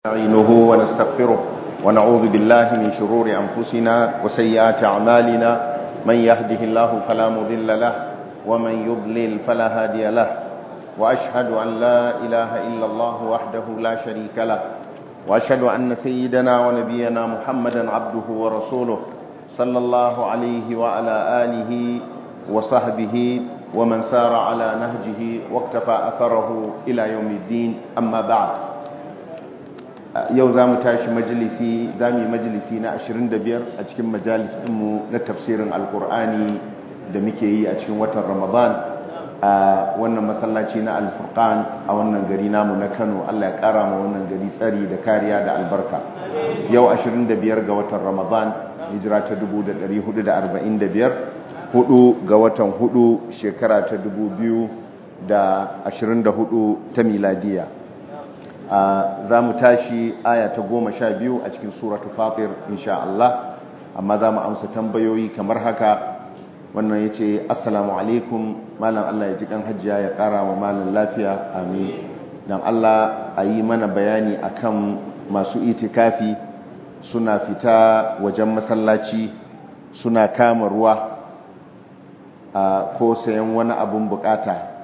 نستعينه ونستغفره ونعوذ بالله من شرور أنفسنا وسيئات أعمالنا من يهده الله فلا مضل له ومن يضلل فلا هادي له وأشهد أن لا إله إلا الله وحده لا شريك له وأشهد أن سيدنا ونبينا محمدا عبده ورسوله صلى الله عليه وعلى آله وصحبه ومن سار على نهجه واقتفى أثره إلى يوم الدين أما بعد yau za mu tashi majalisi za mu yi majalisi na 25 a cikin majalisinmu na tafsirin alkur'ani da muke yi a cikin watan ramadan a wannan masallaci na alfurkan a wannan gari namu na kano allah ya kara ma wannan gari tsari da kariya da albarka yau 25 ga watan ramadan hijira ta 1445 hudu ga watan hudu shekara ta 2024 ta miladiya za mu tashi aya ta goma sha biyu a cikin suratu fatir insha Allah amma za mu amsa tambayoyi kamar haka wannan ya ce assalamu alaikum malam Allah ya ji kan hajjiya ya kara wa malam lafiya amin don Allah a yi mana bayani akan masu itikafi suna fita wajen masallaci suna kama ruwa ko sayan wani abun bukata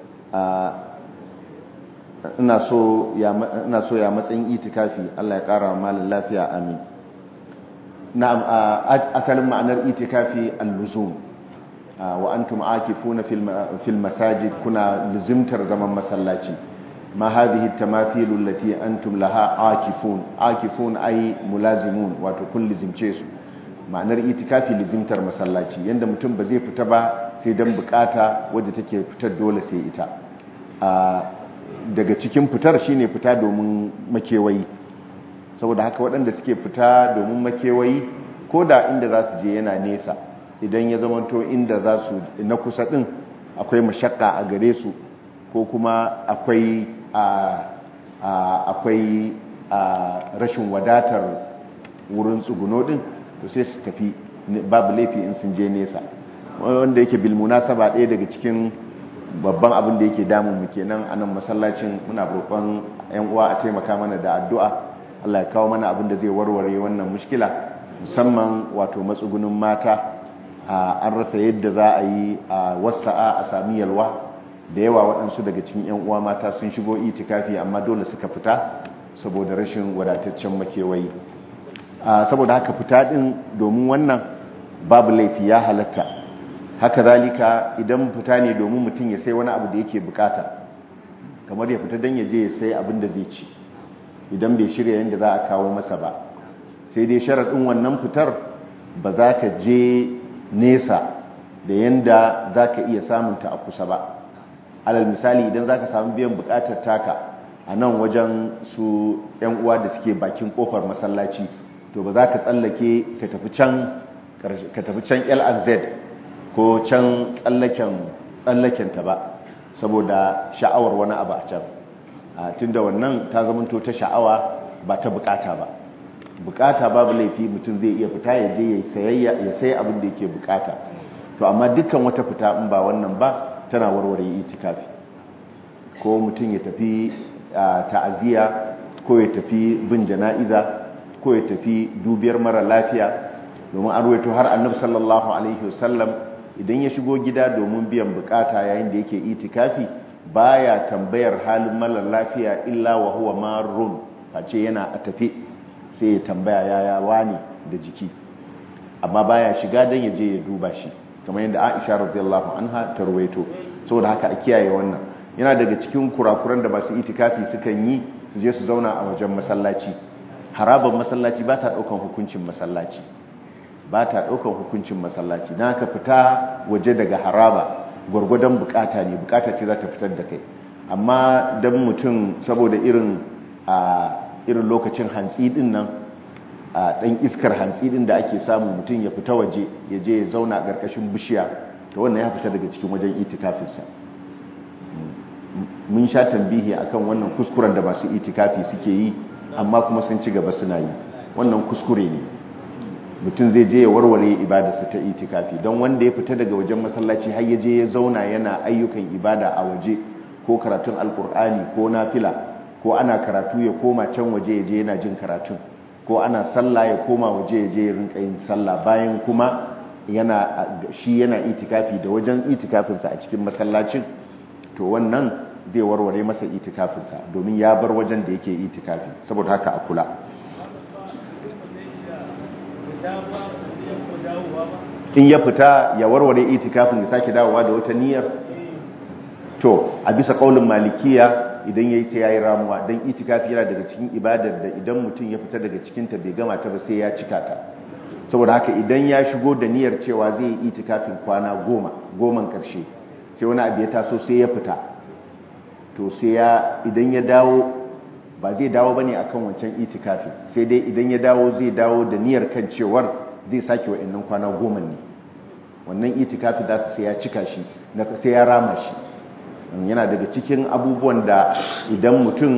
ina so ya matsayin itikafi Allah ya kara wa malin lafiya amin na'am asalin ma'anar itikafi al-luzum wa antum akifuna fil masajid kuna luzumtar zaman masallaci ma hadhihi at-tamathilu allati antum laha akifun akifun ay mulazimun wato kun lizimce su ma'anar itikafi lizimtar masallaci yanda mutum ba zai fita ba sai dan bukata wadda take fitar dole sai ita daga cikin fitar shine fita domin makewayi saboda haka waɗanda suke fita domin makewayi ko da inda za su je yana nesa idan ya zamanto inda za su na kusa ɗin akwai mashakka a gare su ko kuma akwai akwai rashin wadatar wurin tsuguno ɗin to sai su tafi babu laifi in sun je nesa wanda yake bilmuna saba ɗaya daga cikin babban abin da yake damun mu kenan a nan masallacin muna roƙon yan uwa a taimaka mana da addu'a Allah ya kawo mana abin da zai warware wannan mushkila musamman wato matsugunin mata an rasa yadda za a yi a wasa'a a sami yalwa da yawa waɗansu daga cikin yan uwa mata sun shigo itikafi amma dole suka fita saboda rashin wadataccen makewayi saboda haka fita din domin wannan babu laifi ya halatta haka zalika idan fita ne domin mutum ya sai wani abu da yake bukata kamar ya fita don ya je ya sai abin da zai ci idan bai shirya yadda za a kawo masa ba sai dai sharaɗin wannan fitar ba za ka je nesa da yadda za ka iya samunta a kusa ba alal misali idan za ka samu biyan bukatar taka a nan wajen su 'yan uwa da suke bakin kofar masallaci to ba za ka tsallake ka tafi can lrz ko can tsallakenta ba saboda sha'awar wani abu a can tunda wannan ta zamanto ta sha'awa ba ta bukata ba bukata babu laifi mutum zai iya fita ya je ya sayi abin da yake bukata to amma dukkan wata fita in ba wannan ba tana warware itikafi ko mutum ya tafi ta'aziyya ko ya tafi bin jana'iza ko ya tafi dubiyar mara lafiya domin an ruwaito har annabi sallallahu alaihi wasallam idan ya shigo gida domin biyan bukata yayin da yake itikafi baya tambayar halin malar lafiya illa wa huwa marrun face yana a tafe sai ya tambaya yaya wani da jiki amma baya shiga dan ya je ya duba shi kamar yadda Aisha radiyallahu anha ta ruwaito saboda haka a kiyaye wannan yana daga cikin kurakuran da masu itikafi sukan yi su je su zauna a wajen masallaci harabar masallaci ba ta daukan hukuncin masallaci ba ta ɗaukar hukuncin masallaci na ka fita waje daga haraba gwargwadon bukata ne bukata ce za ta fitar da kai amma don mutum saboda irin a irin lokacin hantsi din nan a ɗan iskar hantsi din da ake samu mutum ya fita waje ya je ya zauna a ƙarƙashin bishiya ta wannan ya fita daga cikin wajen itikafinsa mun sha tambihi akan wannan kuskuren da masu itikafi suke yi amma kuma sun ci gaba suna yi wannan kuskure ne mutum zai je ya warware ibadarsa ta itikafi don wanda ya fita daga wajen masallaci har ya je ya zauna yana ayyukan ibada a waje ko karatun alkur'ani ko nafila ko ana karatu ya koma can waje ya je yana jin karatun ko ana sallah ya koma waje ya je ya rinka yin sallah bayan kuma yana shi yana itikafi da wajen itikafinsa a cikin masallacin to wannan zai warware masa itikafinsa domin ya bar wajen da yake itikafi saboda haka a kula in ya fita ya warware itikafin ya sake dawowa da wata niyyar to a bisa kaulin malikiya idan yayi sai yayi ramuwa dan itikafi yana daga cikin ibadar da idan mutum ya fita daga cikin ta bai gama ta ba sai ya cika ta saboda haka idan ya shigo da niyyar cewa zai yi itikafin kwana goma goman karshe sai wani abu ya taso sai ya fita to sai ya idan ya dawo ba zai dawo bane akan wancan itikafi sai dai idan ya dawo zai dawo da niyyar kan cewar zai sake wa'annan kwana goma ne wannan itikafi za su sai ya cika shi sai ya rama shi yana daga cikin abubuwan da idan mutum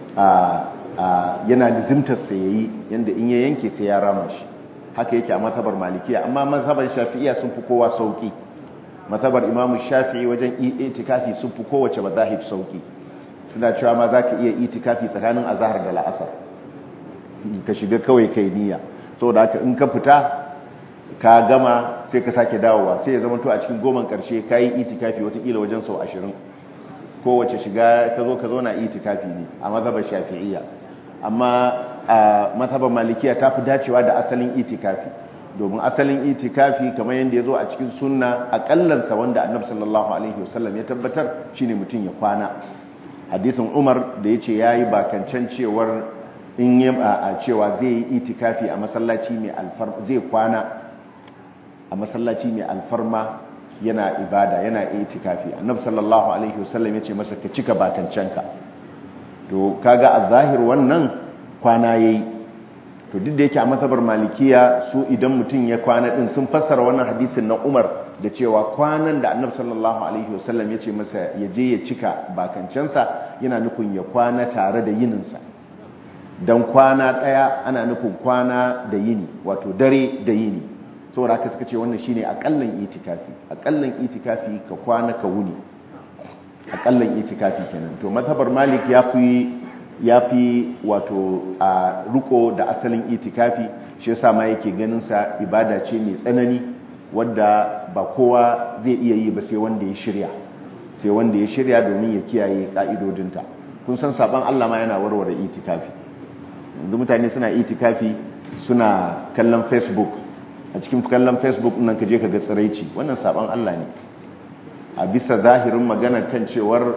yana lizimtarsa ya yi yadda in ya yanke sai ya rama shi haka yake a matabar malikiya amma mazhabar shafi'iya sun fi kowa sauki matabar imamu shafi'i wajen itikafi sun fi kowace mazahib sauki suna cewa ma za ka iya itikafi tsakanin azahar da la'asar ka shiga kawai kai niyya saboda haka in ka fita ka gama sai ka sake dawowa sai ya zama to a cikin goman karshe ka yi itikafi watakila wajen sau ashirin kowace shiga ka zo ka zo na itikafi ne a mazhabar shafi'iyya amma a mazhabar malikiya ta fi dacewa da asalin itikafi domin asalin itikafi kamar yadda ya zo a cikin sunna akallansa wanda annabi sallallahu alaihi wasallam ya tabbatar shine mutum ya kwana hadisin umar da ya ce ya yi bakancan cewar in yi a cewa zai yi itikafi a masallaci mai alfarma zai kwana a masallaci mai alfarma yana ibada yana itikafi annabi sallallahu alaihi wasallam yace masa ka cika bakancanka to kaga a zahir wannan kwana yayi to duk da yake a masabar malikiya su idan mutum ya kwana din sun fassara wannan hadisin na Umar da cewa kwanan da annabi sallallahu alaihi wasallam yace masa ya je ya cika bakancansa yana nufin ya kwana tare da yininsa dan kwana daya ana nufin kwana da yini wato dare da yini saboda haka suka ce wannan shine akallan itikafi akallan itikafi ka kwana ka wuni akallan itikafi kenan to mazhabar malik yafi yafi wato a ruko da asalin itikafi shi yasa ma yake ganin sa ibada ce mai tsanani wadda ba kowa zai iya yi ba sai wanda ya shirya sai wanda ya shirya domin ya kiyaye ka'idodinta kun san saban Allah ma yana warware itikafi yanzu mutane suna itikafi suna kallon facebook a cikin kallon facebook nan ka je ka ga tsiraici wannan saban Allah ne a bisa zahirin magana kan cewar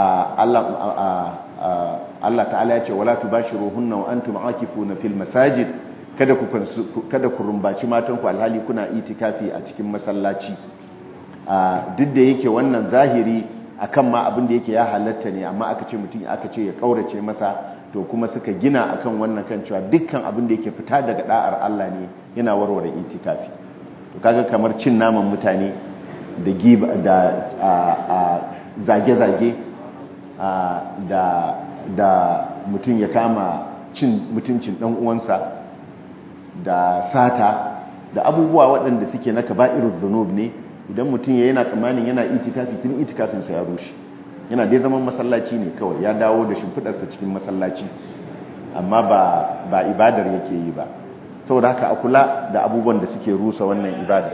Allah ta'ala ya ce wala tubashiruhunna wa antum aakifuna fil masajid kada ku kada ku rumbaci matan ku alhali kuna itikafi a cikin masallaci duk da yake wannan zahiri akan ma abin da yake ya halatta ne amma aka ce mutum aka ce ya kaurace masa to kuma suka gina akan wannan kan cewa dukkan abin da yake fita daga da'ar Allah ne yana warware itikafi to kaga kamar cin naman mutane da giba da zage-zage da da mutum ya kama cin mutuncin dan uwansa da sata da abubuwa waɗanda suke na kaba'irud dhunub ne idan mutum ya yana tsammanin yana itikafi tun itikafinsa ya rushe yana dai zaman masallaci ne kawai ya dawo da shimfidarsa cikin masallaci amma ba ba ibadar yake yi ba saboda haka a kula da abubuwan da suke rusa wannan ibada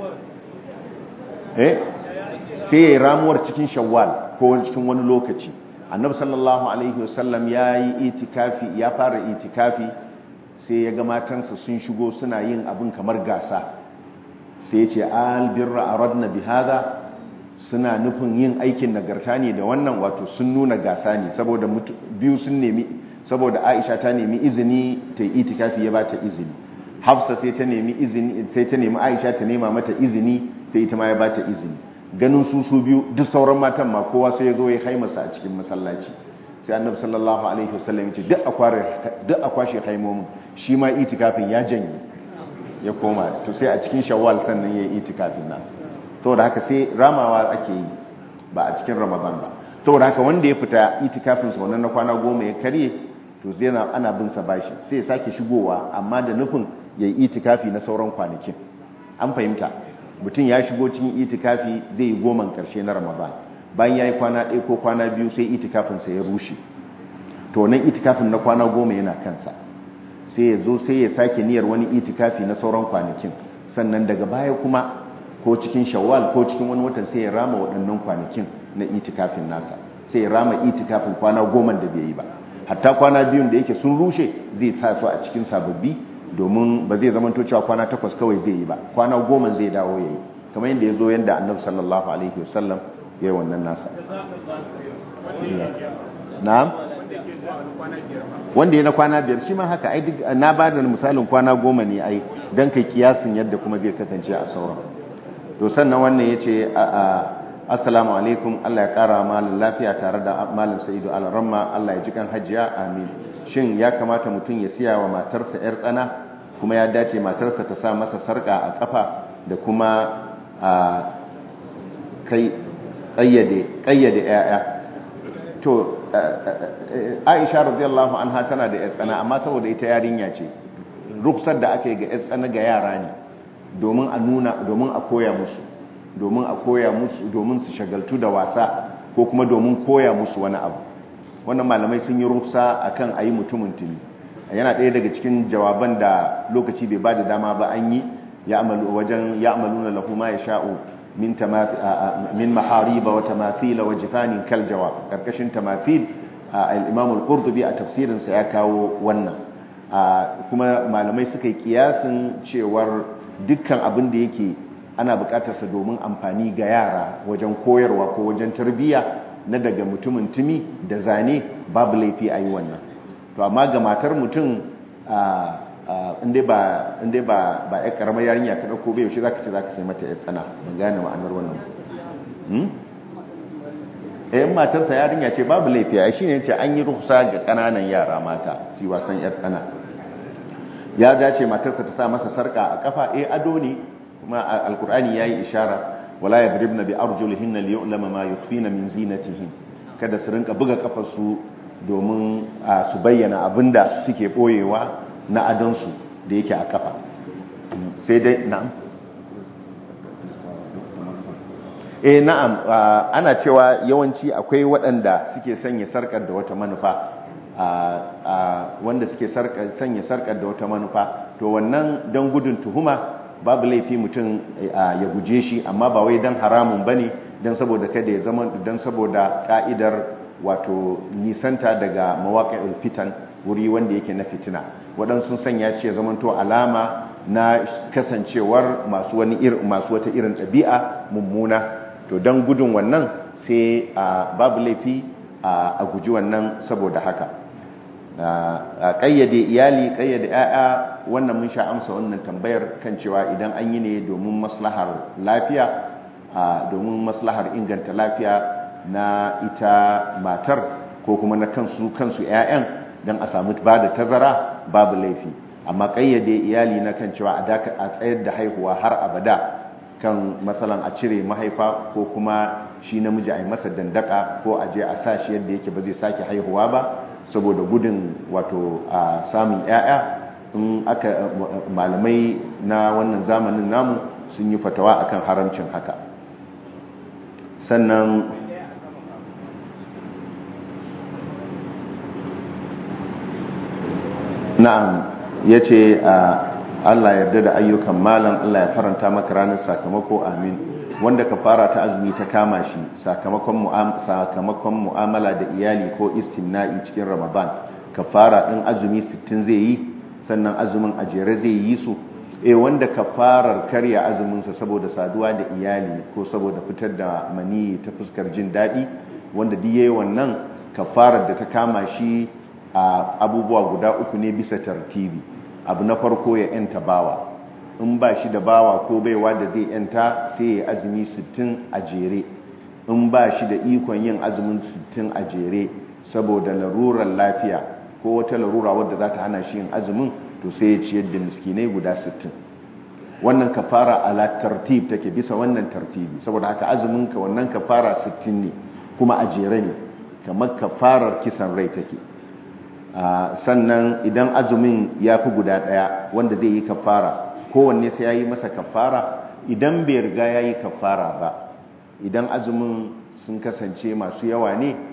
eh sai ya ramuwar cikin shawwal ko cikin wani lokaci annabi sallallahu alaihi wasallam ya yi itikafi ya fara itikafi sai ya ga matansa sun shigo suna yin abin kamar gasa sai ya ce albirra aradna bihadha suna nufin yin aikin nagarta ne da wannan wato sun nuna gasa ne saboda biyu sun nemi saboda Aisha ta nemi izini ta yi itikafi ya bata izini Hafsa sai ta nemi izini sai ta nemi Aisha ta nema mata izini sai ita ma ya bata izini ganin su su biyu duk sauran matan ma kowa sai ya zo ya haimasa a cikin masallaci sai Annabi sallallahu alaihi wasallam ya ce duk akware duk akwashe haimomin shi ma itikafin ya janye ya koma to sai a cikin Shawwal sannan ya yi itikafin nasa saboda haka sai ramawa ake yi ba a cikin ramadan ba saboda haka wanda ya fita itikafin sa wannan na kwana goma ya karye to zai na ana bin sa bashi sai ya sake shigowa amma da nufin ya yi itikafi na sauran kwanakin an fahimta mutum ya shigo cikin itikafi zai yi goman karshe na ramadan bayan ya yi kwana ɗaya ko kwana biyu sai itikafin sa ya rushe to wannan itikafin na kwana goma yana kansa sai ya zo sai ya sake niyyar wani itikafi na sauran kwanakin sannan daga baya kuma ko cikin shawwal ko cikin wani watan sai ya rama waɗannan kwanakin na itikafin nasa sai ya rama itikafin kwana goma da bai yi ba hatta kwana biyun da yake sun rushe zai sa su a cikin sababbi domin ba zai zamanto cewa kwana takwas kawai zai yi ba kwana goma zai dawo ya yi kamar yadda ya zo yadda annabi sallallahu alaihi wasallam ya yi wannan nasa na'am wanda ya na kwana biyar shi ma haka ai duk na ba da misalin kwana goma ne ai don kai kiyasin yadda kuma zai kasance a sauran to sannan wannan ya ce assalamu alaikum Allah ya kara malin lafiya tare da malin sa'idu al-ramma Allah ya ji kan hajiya amin shin ya kamata mutum ya siya wa matarsa yar tsana kuma ya dace matarsa ta sa masa sarka a kafa da kuma a kai kayyade kayyade yaya to Aisha radiyallahu anha tana da yar tsana amma saboda ita yarinya ce ruksar da aka yi ga yar tsana ga yara ne domin a nuna domin a koya musu domin a koya musu domin su shagaltu da wasa ko kuma domin koya musu wani abu wannan malamai sun yi rufsa akan ayi mutumin tuni yana ɗaya daga cikin jawaban da lokaci bai bada dama ba an yi wajen ya'maluna lahu ma yasha'u min min mahariba wa tamathila wa jifanin kal jawab karkashin tamathil al-imam al-qurtubi a tafsirin sa ya kawo wannan kuma malamai suka yi kiyasin cewar dukkan abin da yake ana bukatarsa domin amfani ga yara wajen koyarwa ko wajen tarbiyya na daga mutumin tumi da zane babu laifi a yi wannan to amma ga matar mutum inda ba inda ba ba ya karamar yarinya ka dauko bai yaushe zaka ce zaka sai mata yar tsana ban gane ma'anar wannan hmm eh matar ta yarinya ce babu laifi ai shine yace an yi ruhsa ga kananan yara mata su wasan yar tsana ya dace matarsa ta sa masa sarka a kafa eh ado ne kuma alkur'ani yayi ishara wala yadribna bi arjulihinna liyu'lama ma yukhfina min zinatihin kada su rinka buga kafarsu domin su bayyana abinda suke boyewa na adansu da yake a kafa sai dai na'am eh na'am ana cewa yawanci akwai waɗanda suke sanya sarkar da wata manufa wanda suke sanya sarkar da wata manufa to wannan don gudun tuhuma babu laifi mutum ya guje shi amma ba wai don haramun ba ne don saboda kada ya zama don saboda ka'idar wato nisanta daga mawaƙa'il fitan wuri wanda yake na fitina waɗansu sanya ce zamanto alama na kasancewar masu wani masu wata irin ɗabi'a mummuna to don gudun wannan sai babu laifi a guji wannan saboda haka a ƙayyade iyali ƙayyade 'ya'ya wannan mun sha amsa wannan tambayar kan cewa idan an yi ne domin maslahar lafiya domin maslahar inganta lafiya na ita matar ko kuma na kansu kansu 'ya'yan don a samu ba da tazara babu laifi amma ƙayyade iyali na kan cewa a tsayar da haihuwa har abada kan matsalan a cire mahaifa ko kuma shi namiji a yi masa dandaka ko a je a sa shi yadda yake ba zai sake haihuwa ba saboda gudun wato a samun 'ya'ya in aka malamai na wannan zamanin namu sun yi fatawa akan haramcin haka sannan na'am ya ce Allah yarda da ayyukan malam Allah ya faranta maka ranar sakamako amin wanda ka fara ta azumi ta kama shi sakamakon mu'amala da iyali ko istimna'i cikin ramadan ka fara ɗin azumi 60 zai yi sannan azumin a jere zai yi su e wanda ka farar karya azuminsa saboda saduwa da iyali ko saboda fitar da mani ta fuskar jin daɗi wanda duk yayi wannan kafarar da ta kama shi a abubuwa guda uku ne bisa tartibi abu na farko ya yanta bawa in ba shi da bawa ko baiwa da zai yanta sai ya azumi 60 a jere in ba shi da ikon yin azumin 60 a jere saboda larurar lafiya ko wata larura wadda za ta hana shi yin azumin to sai ya ciyar da miskinai guda 60 wannan kafara ala tartib take bisa wannan tartibi saboda haka azumin ka wannan kafara 60 ne kuma a jere ne kamar kafarar kisan rai take sannan idan azumin ya fi guda ɗaya wanda zai yi kafara kowanne sai ya yi masa kafara idan bai riga ya yi kafara ba idan azumin sun kasance masu yawa ne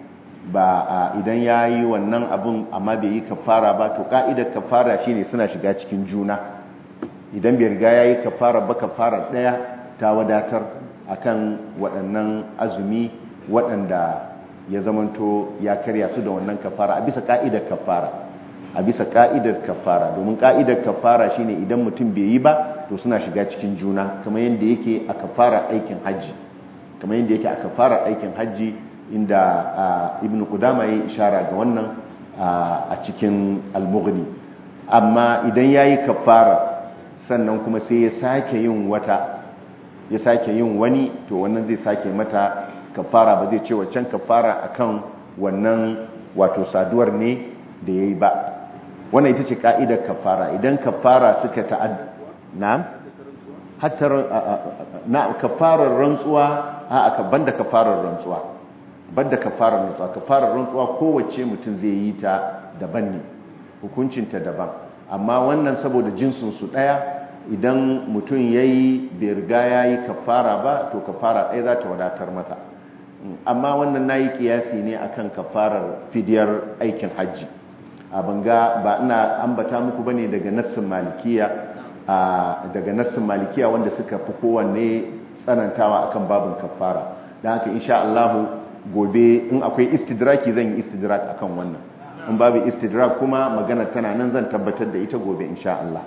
ba idan ya yi wannan abun amma bai yi kafara ba to ka'idar kafara shine suna shiga cikin juna idan bai riga ya yi kafara ba kafara ɗaya ta wadatar akan waɗannan azumi waɗanda ya zamanto ya karya su da wannan kafara a bisa ka'idar kafara a bisa ka'idar kafara domin ka'idar kafara shine idan mutum bai yi ba to suna shiga cikin juna kamar yadda yake a kafara aikin hajji kamar yadda yake a kafara aikin hajji inda ibn qudama ya ishara ga wannan a cikin al-mughni amma idan yayi kafara sannan kuma sai ya sake yin wata ya sake yin wani to wannan zai sake mata kafara ba zai ce waccan kafara akan wannan wato saduwar ne da yayi ba wannan ita ce ka'idar kafara idan kafara suka ta'ad na'am hatta na kafarar rantsuwa a aka banda kafarar rantsuwa banda kafarar rantsuwa kafarar rantsuwa kowace mutum zai yi ta daban ne hukuncinta daban amma wannan saboda jinsin su daya idan mutum yayi bai riga yayi kafara ba to kafara ɗaya za ta wadatar mata amma wannan nayi kiyasi ne akan kafarar fidiyar aikin hajji a banga ba ina ambata muku bane daga nassin malikiya daga nassin malikiya wanda suka fi kowanne tsanantawa akan babin kafara don haka insha Allah gobe in akwai istidraki zan yi istidrak akan wannan in babu istidrak kuma magana tana nan zan tabbatar da ita gobe insha Allah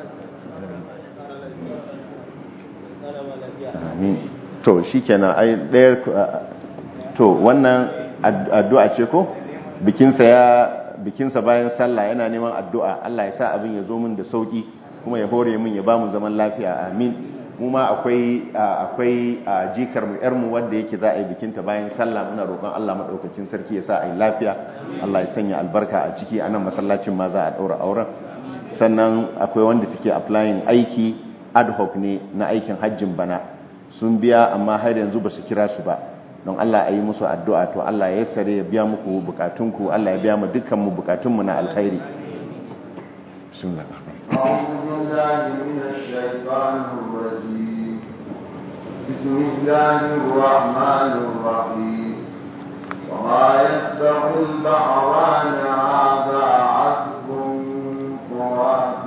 amin to shikenan ai daya to wannan addu'a ce ko bikinsa ya bikinsa bayan sallah yana neman addu'a Allah ya sa abin ya zo min da sauki kuma ya hore min ya ba mu zaman lafiya amin mu ma akwai akwai jikar mu yar mu wanda yake za a yi bikinta bayan sallah muna roƙon Allah madaukakin sarki ya sa a yi lafiya Allah ya sanya albarka a ciki anan masallacin ma za a daura auren sannan akwai wanda suke applying aiki ad hoc ne na aikin hajjin bana sun biya amma har yanzu ba su kira su ba don Allah a yi musu addu'a to Allah ya sare ya biya muku bukatunku Allah ya biya mu dukkan mu bukatunmu na alkhairi bismillah أعوذ بالله من الشيطان الرجيم بسم الله الرحمن الرحيم وما يستوي البحران هذا عذب فرات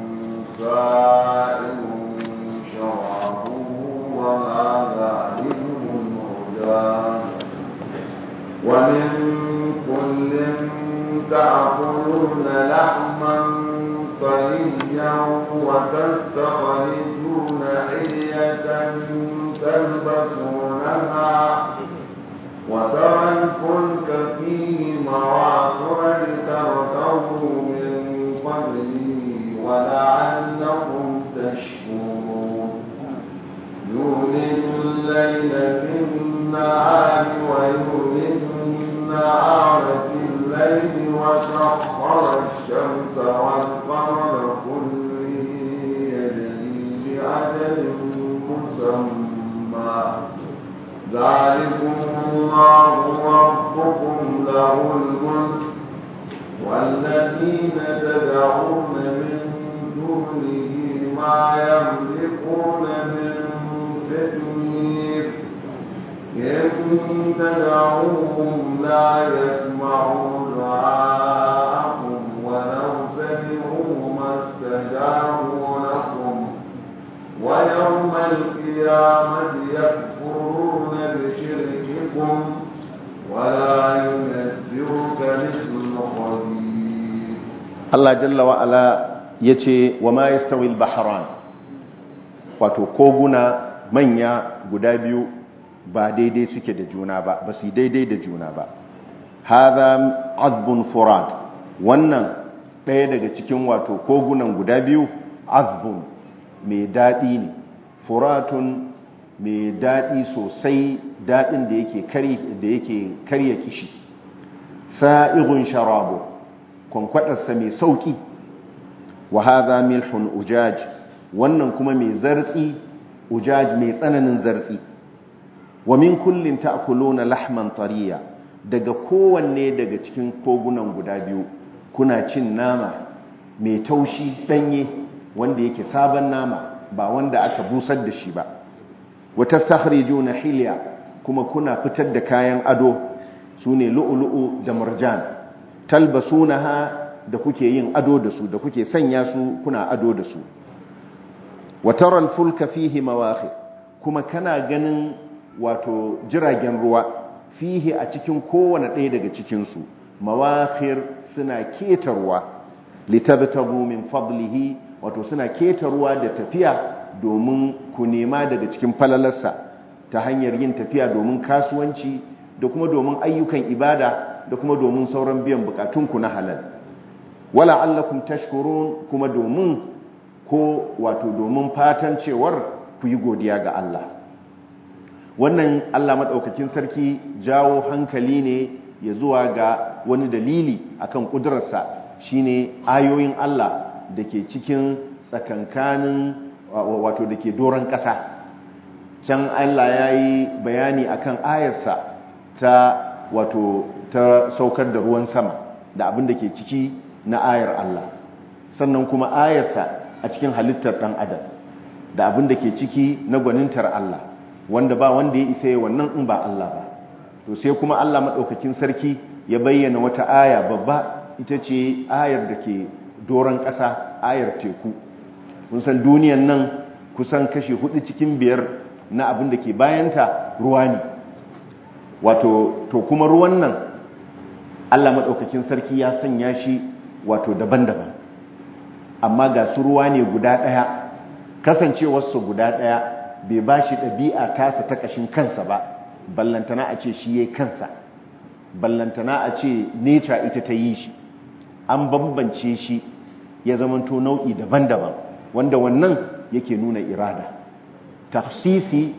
سائر شرابه وهذا علم هداه ومن كل تأكلون لحما طريا وتستخرجون حلية تلبسونها وترى الفلك فيه مواخر لتركبوا من فضله ولعلكم تشكرون يولد الليل في النهار ويولد النهار في الليل وسخر الشمس والقمر كل يجري لأجل مسمى ذلكم الله ربكم له الملك والذين تدعون من دونه ما يملكون من فتنير إن تدعوهم لا يسمعوا دعاءكم ولو سمعوا ما استجابوا لكم ويوم القيامة يكفرون بشرككم ولا ينبئك مثل خبير Allah jalla wa ala yace wa ma yastawi al-bahran wato koguna manya guda biyu ba daidai suke da juna ba ba su daidai da juna ba hadha azbun furat wannan ɗaya daga cikin wato kogunan guda biyu azbun mai daɗi ne furatun mai daɗi sosai daɗin da yake kari da yake karya kishi sa'igun sharabu kwankwadarsa mai sauki wa hadha milhun ujaj wannan kuma mai zartsi ujaj mai tsananin zartsi wa min kullin ta'kuluna lahman tariya daga kowanne daga cikin kogunan guda biyu kuna cin nama mai taushi danye wanda yake sabon nama ba wanda aka busar da shi ba wa tastakhrijuna hilya kuma kuna fitar da kayan ado sune lu'lu'u da marjan talbasunaha da kuke yin ado da su da kuke sanya su kuna ado da su wa taral fulka fihi mawaqi kuma kana ganin wato jiragen ruwa fihi a cikin kowane ɗaya daga cikin su mawaqir suna ketarwa litabtagu min fadlihi wato suna ketarwa da tafiya domin ku nema daga cikin falalarsa ta hanyar yin tafiya domin kasuwanci da kuma domin ayyukan ibada da kuma domin sauran biyan bukatunku na halal wala allakum tashkurun kuma domin ko wato domin fatan cewar ku yi godiya ga Allah wannan Allah madaukakin sarki jawo hankali ne ya zuwa ga wani dalili akan kudurarsa shine ayoyin Allah da ke cikin tsakankanin wato da ke doron ƙasa can Allah ya yi bayani akan ayarsa ta wato ta saukar da ruwan sama da abin da ke ciki na ayar Allah sannan kuma ayarsa a cikin halittar ɗan adam da abin da ke ciki na gwanintar Allah wanda ba wanda ya isa wannan in ba Allah ba to sai kuma Allah maɗaukakin sarki ya bayyana wata aya babba ita ce ayar da ke doron ƙasa ayar teku kun san duniyan nan kusan kashe hudu cikin biyar na abin da ke bayanta ruwa ne wato to kuma ruwan nan Allah maɗaukakin sarki ya sanya shi wato daban-daban amma ga su ruwa ne guda ɗaya kasancewarsa guda ɗaya bai ba shi ɗabi'a tasa ta ƙashin kansa ba ballantana a ce shi ya kansa ballantana a ce neca ita ta yi shi an bambance shi ya zamanto nau'i daban-daban wanda wannan yake nuna irada tafsisi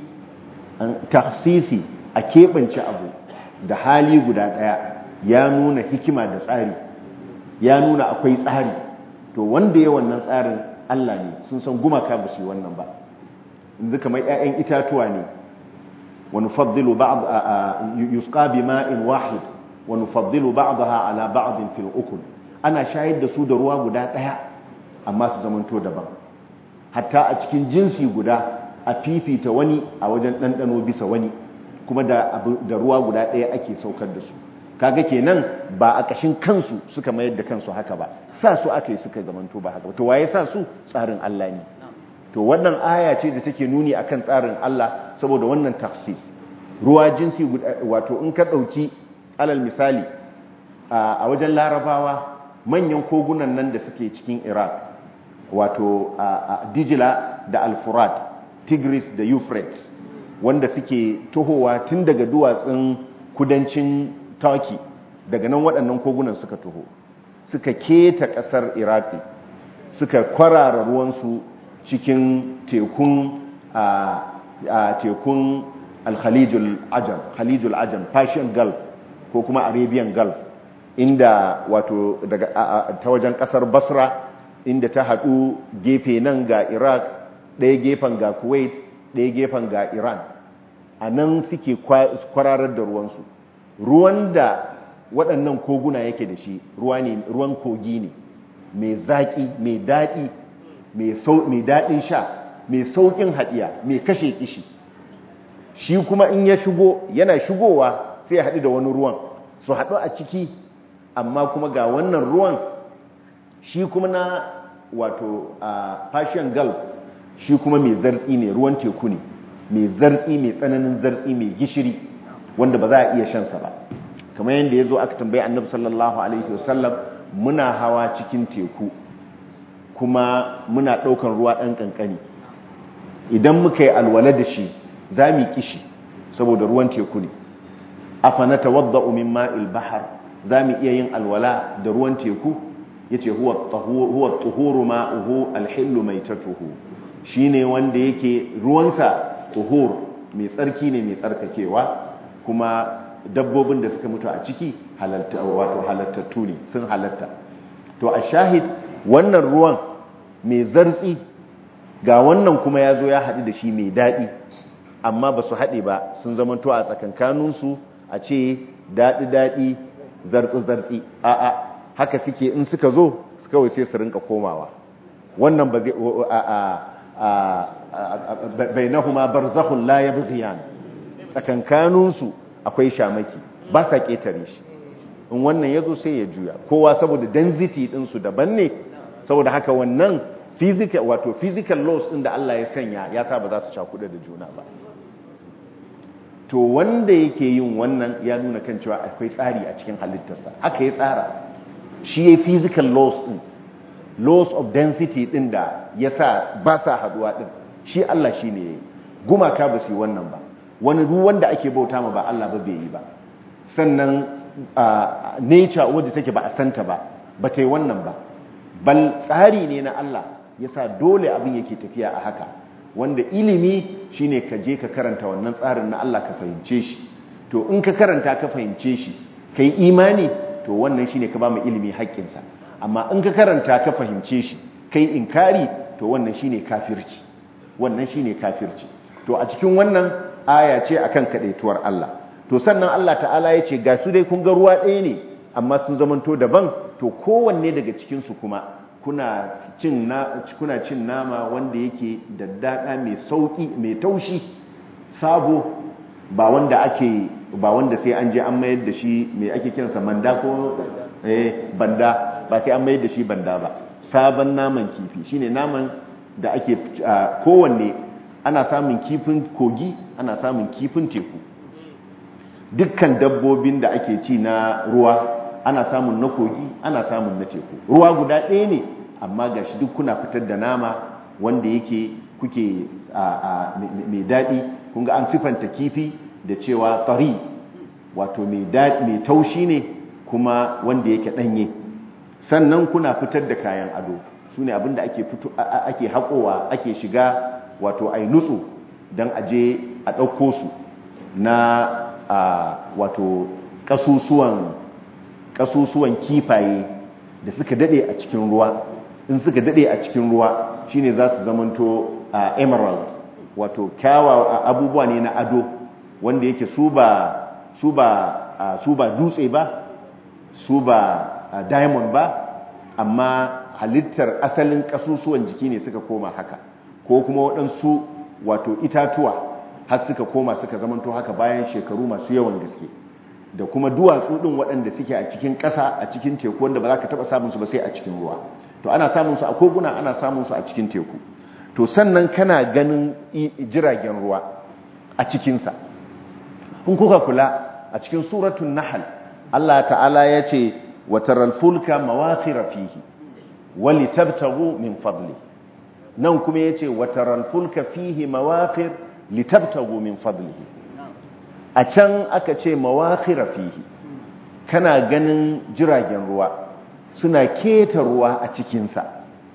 tafsisi a keɓance abu da hali guda ɗaya ya nuna hikima da tsari ya nuna akwai tsari to wanda ya wannan tsarin Allah ne sun san gumaka ba su yi wannan ba yanzu kamar 'ya'yan itatuwa ne wani faddilu yusqa bi ma'in wahid wani faddilu ba'daha ala ba'din fil ukul ana shayar da su da ruwa guda ɗaya amma su zamanto daban hatta a cikin jinsi guda a fifita wani a wajen ɗanɗano bisa wani kuma da ruwa guda ɗaya ake saukar da su kaga kenan ba a ƙashin kansu suka mayar da kansu haka ba sa su aka yi suka zamanto ba haka to waye sa su tsarin Allah ne to wannan aya ce da take nuni akan tsarin Allah saboda wannan tafsis ruwa jinsi wato in ka ɗauki alal misali a wajen larabawa manyan kogunan nan da suke cikin iraq wato dijila da alfurat tigris da euphrates wanda suke tohowa tun daga duwatsun kudancin turkey daga nan waɗannan kogunan suka toho suka keta ƙasar iraki suka kwarara ruwansu cikin tekun a tekun alhalijul ajam halijul ajam persian gulf ko kuma arabian gulf inda wato daga ta wajen ƙasar basra inda ta haɗu gefe nan ga iraq ɗaya gefen ga kuwait ɗaya gefen ga iran a nan suke kwararar da ruwansu ruwan da waɗannan koguna yake da shi ruwan kogi ne mai zaƙi mai daɗi mai daɗin sha mai sauƙin haɗiya mai kashe kishi shi kuma in ya shigo yana shigowa sai ya haɗu da wani ruwan su haɗu a ciki amma kuma ga wannan ruwan shi kuma na wato a fashion gulf shi kuma mai zartsi ne ruwan teku ne mai zartsi mai tsananin zartsi mai gishiri wanda ba za a iya shansa ba kamar yadda ya zo aka tambayi annabi sallallahu alaihi wasallam muna hawa cikin teku kuma muna ɗaukan ruwa ɗan ƙanƙani idan muka yi alwala da shi za mu kishi saboda ruwan teku ne afa na tawadda min ma'il bahar za mu iya yin alwala da ruwan teku ya ce huwa tuhuru ma'uhu alhillu mai tatuhu shi ne wanda yake ruwansa tuhur mai tsarki ne mai tsarkakewa kuma dabbobin da suka mutu a ciki wato halattattu ne sun halatta to a shahid wannan ruwan mai zartsi ga wannan kuma ya zo ya haɗu da shi mai daɗi amma ba su haɗe ba sun zamanto a tsakankaninsu a ce daɗi-daɗi zartsi-zartsi a'a haka suke in suka zo kawai sai su rinka komawa wannan ba zai bai na huma barzahun la ya tsakankaninsu akwai shamaki ba sa ƙetare shi in wannan ya zo sai ya juya kowa saboda density ɗinsu daban ne saboda haka wannan physical wato physical laws ɗin da Allah ya sanya ya sa ba za su cakuɗa da juna ba to wanda yake yin wannan ya nuna kan cewa akwai tsari a cikin halittarsa haka ya tsara shi ya physical laws ɗin laws of density ɗin da ya sa ba sa haɗuwa ɗin shi Allah shi ne gumaka ba su yi wannan ba wani duk wanda ake bauta ma ba Allah ba bai yi ba sannan nature wadda take ba a santa ba ba ta yi wannan ba bal tsari ne na Allah ya sa dole abin yake tafiya a haka wanda ilimi shine ka je ka karanta wannan tsarin na Allah ka fahimce shi to in ka karanta ka fahimce shi ka yi imani to wannan shine ka ba mu ilimi haƙƙinsa amma in ka karanta ka fahimce shi ka yi inkari to wannan shine kafirci wannan shine kafirci to a cikin wannan aya ce akan kadaituwar Allah to sannan Allah ta'ala ya ce ga su dai kun ga ruwa ɗaya ne amma sun zamanto daban to kowanne daga cikinsu kuma kuna cin na kuna cin nama wanda yake daddada mai sauki mai taushi sabo ba wanda ake ba wanda sai an je an mayar da shi mai ake kiransa manda ko eh banda ba sai an mayar da shi banda ba sabon naman kifi shine naman da ake kowanne ana samun kifin kogi ana samun kifin teku dukkan dabbobin da ake ci na ruwa ana samun na kogi ana samun na teku ruwa guda ɗaya ne amma ga shi duk kuna fitar da nama wanda yake kuke mai daɗi kunga an sifanta kifi da cewa tsari wato mai taushi ne kuma wanda yake ɗanye sannan kuna fitar da kayan ado su ne abinda ake haƙowa ake shiga wato ai nutsu don aje a ɗauko su na wato ƙasusuwan kifaye da suka daɗe a cikin ruwa in suka daɗe a cikin ruwa shine za su zamanto emeralds wato kyawa abubuwa ne na ado wanda yake su ba su ba su ba dutse ba su ba diamond ba amma halittar asalin ƙasusuwan jiki ne suka koma haka ko kuma waɗansu wato itatuwa har suka koma suka zamanto haka bayan shekaru masu yawan gaske da kuma duwatsu ɗin waɗanda suke a cikin ƙasa a cikin teku wanda ba za ka taɓa samunsu ba sai a cikin ruwa to ana samunsu a koguna ana samunsu a cikin teku to sannan kana ganin jiragen ruwa a cikinsa kun kuka kula a cikin suratun nahal Allah ta'ala ya ce wa taral fulka mawakhira fihi wa litabtaghu min fadli nan kuma yace wa taral fulka fihi mawakhir litabtaghu min fadlihi a can aka ce mawakhira fihi kana ganin jiragen ruwa suna keta ruwa a cikinsa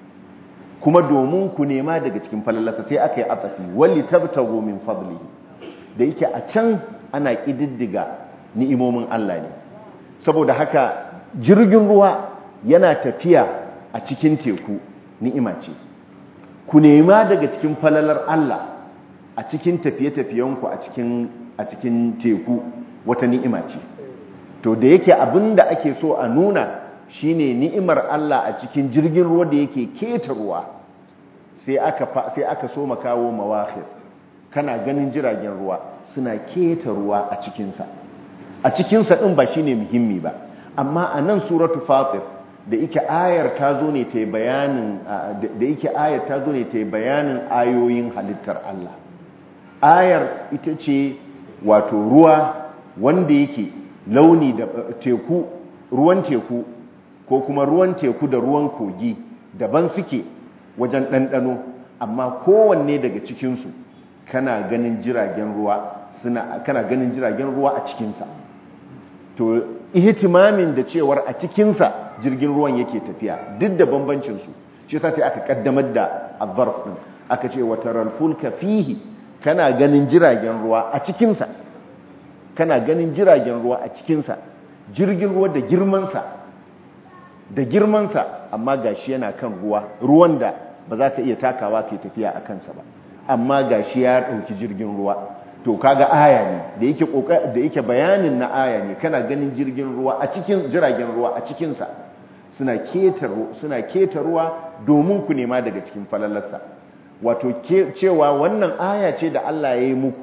kuma domin ku nema daga cikin falalasa sai aka yi atsafi wali tabtago min fadlihi da yake a can ana ƙididdiga ni'imomin Allah ne saboda haka jirgin ruwa yana tafiya a cikin teku ni'ima ce ku nema daga cikin falalar Allah a cikin tafiye-tafiyenku a cikin a cikin teku wata ni'ima ce to da yake abinda ake so a nuna shine ni'imar Allah a cikin jirgin ruwa da yake keta ruwa sai aka sai aka so makawo mawakhir kana ganin jiragen ruwa suna keta ruwa a cikin sa a cikin sa din ba shine muhimmi ba amma a nan suratu fatir da yake ayar ta zo ne ta bayanin da yake ayar ta zo ne ta bayanin ayoyin halittar Allah ayar ita ce wato ruwa wanda yake launi da teku ruwan teku ko kuma ruwan teku da ruwan kogi daban suke wajen ɗanɗano amma kowanne daga cikinsu kana ganin jiragen ruwa suna kana ganin jiragen ruwa a cikinsa to ihtimamin da cewar a cikinsa jirgin ruwan yake tafiya duk da bambancinsu shi sai aka kaddamar da azzarf din aka ce wataral fulka fihi kana ganin jiragen ruwa a cikinsa kana ganin jiragen ruwa a cikinsa jirgin ruwa da girmansa da girmansa amma gashi yana kan ruwa ruwan da ba za ka iya takawa ke tafiya a kansa ba amma gashi ya ɗauki jirgin ruwa to kaga aya ne da yake da yake bayanin na aya ne kana ganin jirgin ruwa a cikin jiragen ruwa a cikinsa suna keta suna keta ruwa domin ku nema daga cikin falalarsa wato cewa wannan aya ce da Allah ya yi muku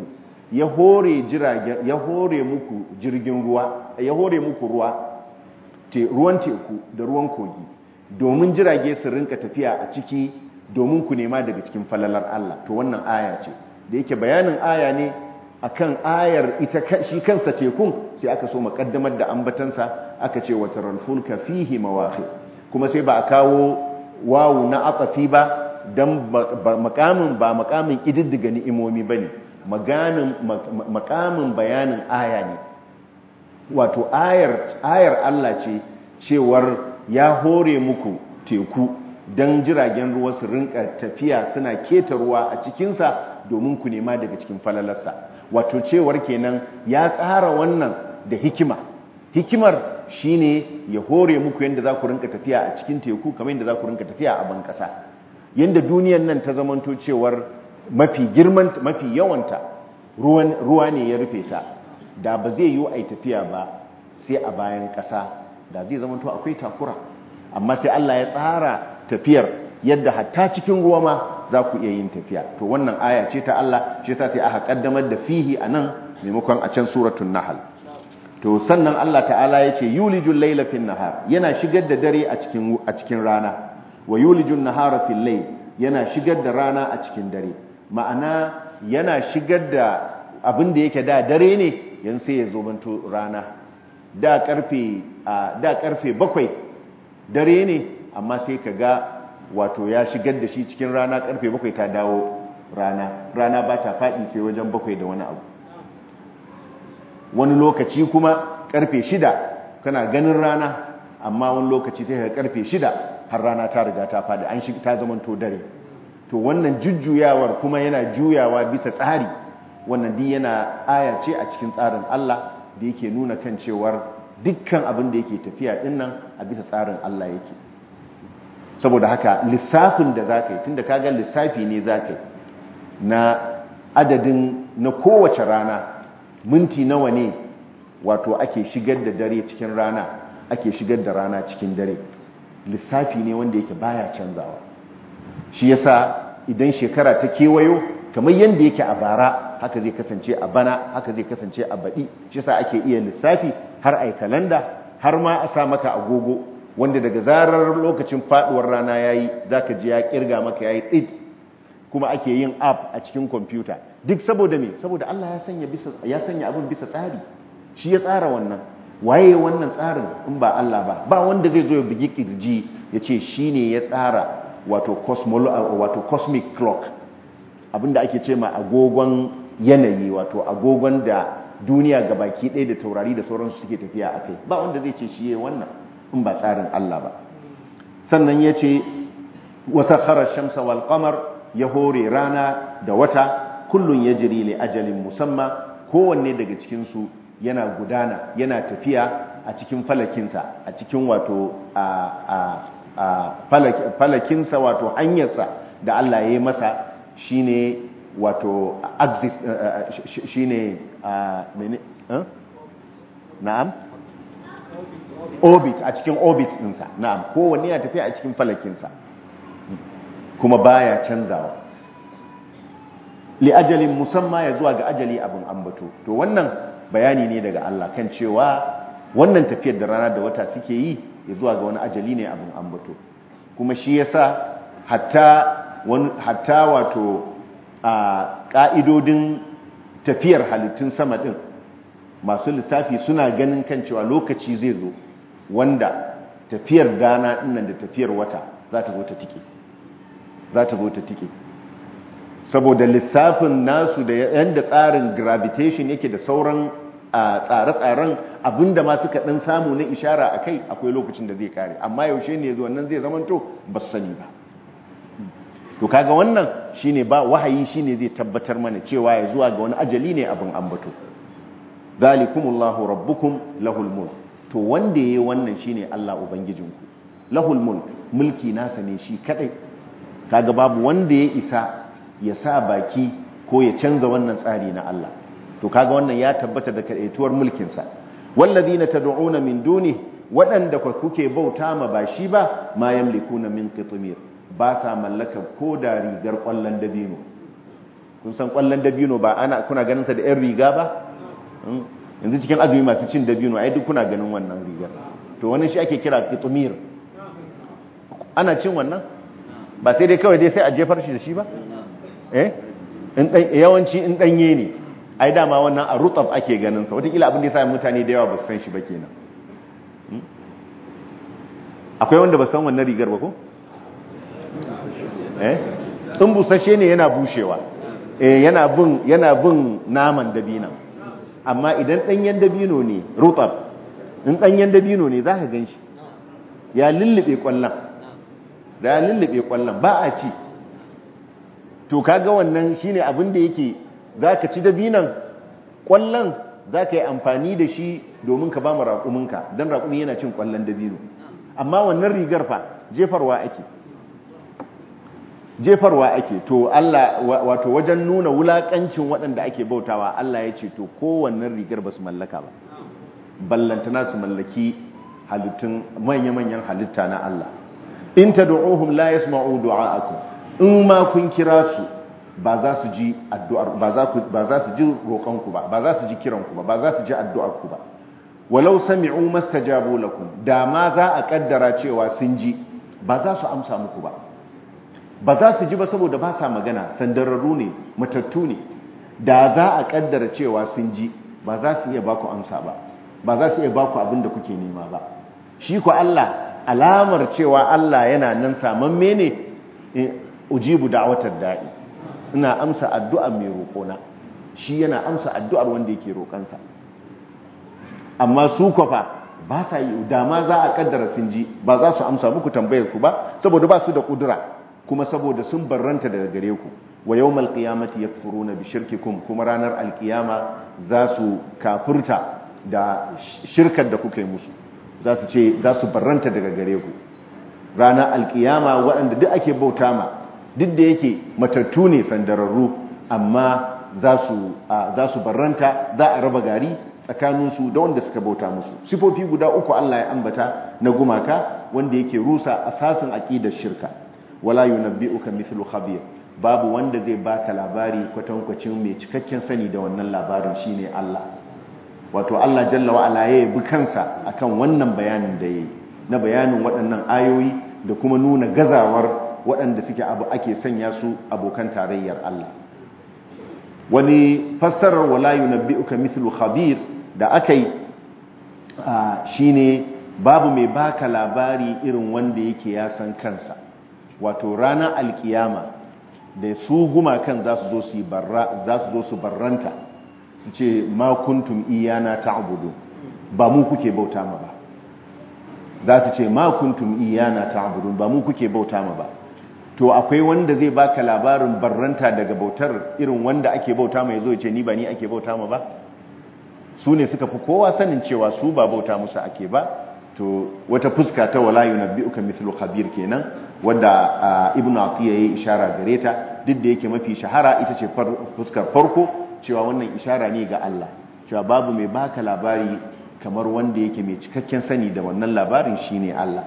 ya hore jiragen ya hore muku jirgin ruwa ya hore muku ruwa te ruwan teku da ruwan kogi domin jirage su rinka tafiya a ciki domin ku nema daga cikin falalar Allah to wannan aya ce da yake bayanin aya ne akan ayar ita shi kansa tekun sai aka so makaddamar da ambatansa aka ce wa taral fulka fihi mawaqi kuma sai ba a kawo wawu na atafi ba dan makamin ba makamin ididdiga ni'imomi bane maganin makamin bayanin aya ne wato ayar ayar Allah ce cewar ya hore muku teku dan jiragen ruwa su rinka tafiya suna keta ruwa a cikinsa domin ku nema daga cikin falalarsa wato cewar kenan ya tsara wannan da hikima hikimar shine ya hore muku yadda za ku rinka tafiya a cikin teku kamar yadda za ku rinka tafiya a ban kasa yadda duniyan nan ta zamanto cewar mafi girman mafi yawanta ruwan ruwa ne ya rufe ta da ba zai yi ai tafiya ba sai a bayan kasa da zai zamanto akwai takura amma sai Allah ya tsara tafiyar yadda hatta cikin ruwa ma za ku iya yin tafiya to wannan aya ce ta Allah shi yasa sai aka kaddamar da fihi anan maimakon a can suratul nahl to sannan Allah ta'ala yace yulijul layla fin nahar yana shigar da dare a cikin a cikin rana wa yulijun nahara fil layl yana shigar da rana a cikin dare ma'ana yana shigar da abin da yake da dare ne yan sai ya zo banto rana da karfe da karfe bakwai dare ne amma sai ka ga wato ya shigar da shi cikin rana karfe bakwai ta dawo rana rana ba ta faɗi sai wajen bakwai da wani abu wani lokaci kuma karfe shida kana ganin rana amma wani lokaci sai ka karfe shida har rana ta riga ta faɗi an shiga ta zamanto dare to wannan jujjuyawar kuma yana juyawa bisa tsari wannan din yana aya ce a cikin tsarin Allah da yake nuna kan cewar dukkan abin da yake tafiya dinnan a bisa tsarin Allah yake saboda haka lissafin da za ka yi tun da kaga lissafi ne za ka yi na adadin na kowace rana minti nawa ne wato ake shigar da dare cikin rana ake shigar da rana cikin dare lissafi ne wanda yake baya canzawa shi yasa idan shekara ta kewayo kamar yadda yake a bara haka zai kasance a bana haka zai kasance a baɗi shi yasa ake iya lissafi har ai kalanda har ma a sa maka agogo wanda daga zarar lokacin faduwar rana yayi zaka ji ya kirga maka yayi tsid kuma ake yin app a cikin kwamfuta duk saboda me saboda Allah ya sanya bisa ya sanya abin bisa tsari shi ya tsara wannan waye wannan tsarin in ba Allah ba ba wanda zai zo ya bugi kirji ya ce shine ya tsara wato cosmolo wato cosmic clock abinda ake ce ma agogon yanayi wato agogon da duniya gabaki ɗaya da taurari da sauransu suke tafiya a kai ba wanda zai ce shi ya wannan in ba tsarin Allah ba sannan ya ce wasa kharar shamsa wal qamar ya hore rana da wata kullun ya jiri li ajalin musamman kowanne daga cikinsu yana gudana yana tafiya a cikin falakinsa a cikin wato falakinsa wato hanyarsa da Allah ya yi masa shine wato axis shine mene na'am orbit a cikin orbit ɗinsa na'am kowanne ya tafiya a cikin falakinsa kuma baya canzawa li ajalin musamman ya zuwa ga ajali abin ambato to wannan bayani ne daga Allah kan cewa wannan tafiyar da rana da wata suke yi ya zuwa ga wani ajali ne abin ambato kuma shi yasa hatta wani hatta wato a ka'idodin tafiyar halittun sama din masu lissafi suna ganin kan cewa lokaci zai zo wanda tafiyar rana dinnan da tafiyar wata za ta zo ta tike za ta zo ta tike saboda lissafin nasu da yadda tsarin gravitation yake da sauran tsare-tsaren abinda ma suka ɗan samu na ishara a kai akwai lokacin da zai kare amma yaushe ne zuwa nan zai zamanto ba su sani ba to kaga wannan shine ba wahayi shine zai tabbatar mana cewa ya zuwa ga wani ajali ne abin ambato zalikumullahu rabbukum lahul mulk to wanda yayi wannan shine Allah ubangijinku lahul mulk mulki nasa ne shi kadai kaga babu wanda ya isa ya sa baki ko ya canza wannan tsari na Allah to kaga wannan ya tabbata da kadaituwar mulkin sa wallazina tad'una min duni waɗanda kuke bauta ma ba shi ba ma yamlikuna min qitmir ba sa mallaka ko da rigar kwallon dabino kun san kwallon dabino ba ana kuna ganin sa da yan riga ba yanzu cikin azumi masu cin dabino ai duk kuna ganin wannan rigar to wannan shi ake kira qitmir ana cin wannan ba sai dai kawai dai sai a jefar shi da shi ba eh in dan yawanci in danye ne ai dama wannan a rutab ake ganin sa wataƙila abin da yasa mutane da yawa ba su san shi ba kenan akwai wanda ba san wannan rigar ba ko eh in busashe ne yana bushewa eh yana bin yana bin naman dabina amma idan danyen dabino ne rutab in danyen dabino ne zaka ganshi ya lullube kwallon da ya lullube kwallon ba a ci to kaga wannan shine abin da yake zaka ci dabinan kwallon zaka yi amfani da shi domin ka ba mu raƙuminka dan raƙumi yana cin kwallon dabino amma wannan rigar fa jefarwa ake jefarwa ake to Allah wato wajen nuna wulakancin waɗanda ake bautawa Allah ya ce to kowannan rigar ba su mallaka ba ballantana su mallaki halittun manya-manyan halitta na Allah in tad'uhum la yasma'u du'a'akum in ma kun kira su ba za su ji addu'ar ba za ku ba za su ji roƙonku ba ba za su ji kiranku ba ba za su ji addu'arku ba walau sami'u mastajabu lakum da ma za a kaddara cewa sun ji ba za su amsa muku ba ba za su ji ba saboda ba sa magana sandararru ne matattu ne da za a kaddara cewa sun ji ba za su iya baku amsa ba ba za su iya baku abin da kuke nema ba shi ku Allah alamar cewa Allah yana nan samamme ne ujibu da'watar da'i ina amsa addu'ar mai roƙona shi yana amsa addu'ar wanda yake roƙansa amma su kwafa ba sa yi dama za a kaddara sun ji ba za su amsa muku tambayar ku ba saboda ba su da kudura kuma saboda sun barranta daga gare ku wa yawmal qiyamati yakfuruna bi shirkikum kuma ranar alkiyama za su kafurta da shirkar da kuka yi musu za su ce za su barranta daga gare ku ranar alkiyama waɗanda duk ake bauta ma duk da yake matattu ne sandararru amma za su barranta za a raba gari tsakaninsu da wanda suka bauta musu sifofi guda uku Allah ya ambata na gumaka wanda yake rusa asasin aqidar shirka wala yunabbi'uka mithlu khabir babu wanda zai baka labari kwatankwacin mai cikakken sani da wannan labarin shine Allah wato Allah jalla wa ala ya bi kansa akan wannan bayanin da yayi na bayanin waɗannan ayoyi da kuma nuna gazawar waɗanda suke abu ake sanya su abokan tarayyar Allah wani fassarar wala yunabbi'uka mithlu khabir da akai shine babu mai baka labari irin wanda yake ya san kansa wato ranar alkiyama da su gumakan za su zo su barra za su zo su barranta su ce ma kuntum iyana ta'budu ba mu kuke bauta ma ba za su ce ma kuntum iyana ta'budu ba mu kuke bauta ma ba to akwai wanda zai baka labarin barranta daga bautar irin wanda ake bauta mai zo ya ce ni ba ni ake bauta ma ba su ne suka fi kowa sanin cewa su ba bauta musu ake ba to wata fuska ta wala yunabbi'uka mithlu khabir kenan wanda ibnu atiya yayi ishara gare ta duk da yake mafi shahara ita ce fuskar farko cewa wannan ishara ne ga Allah cewa babu mai baka labari kamar wanda yake mai cikakken sani da wannan labarin shine Allah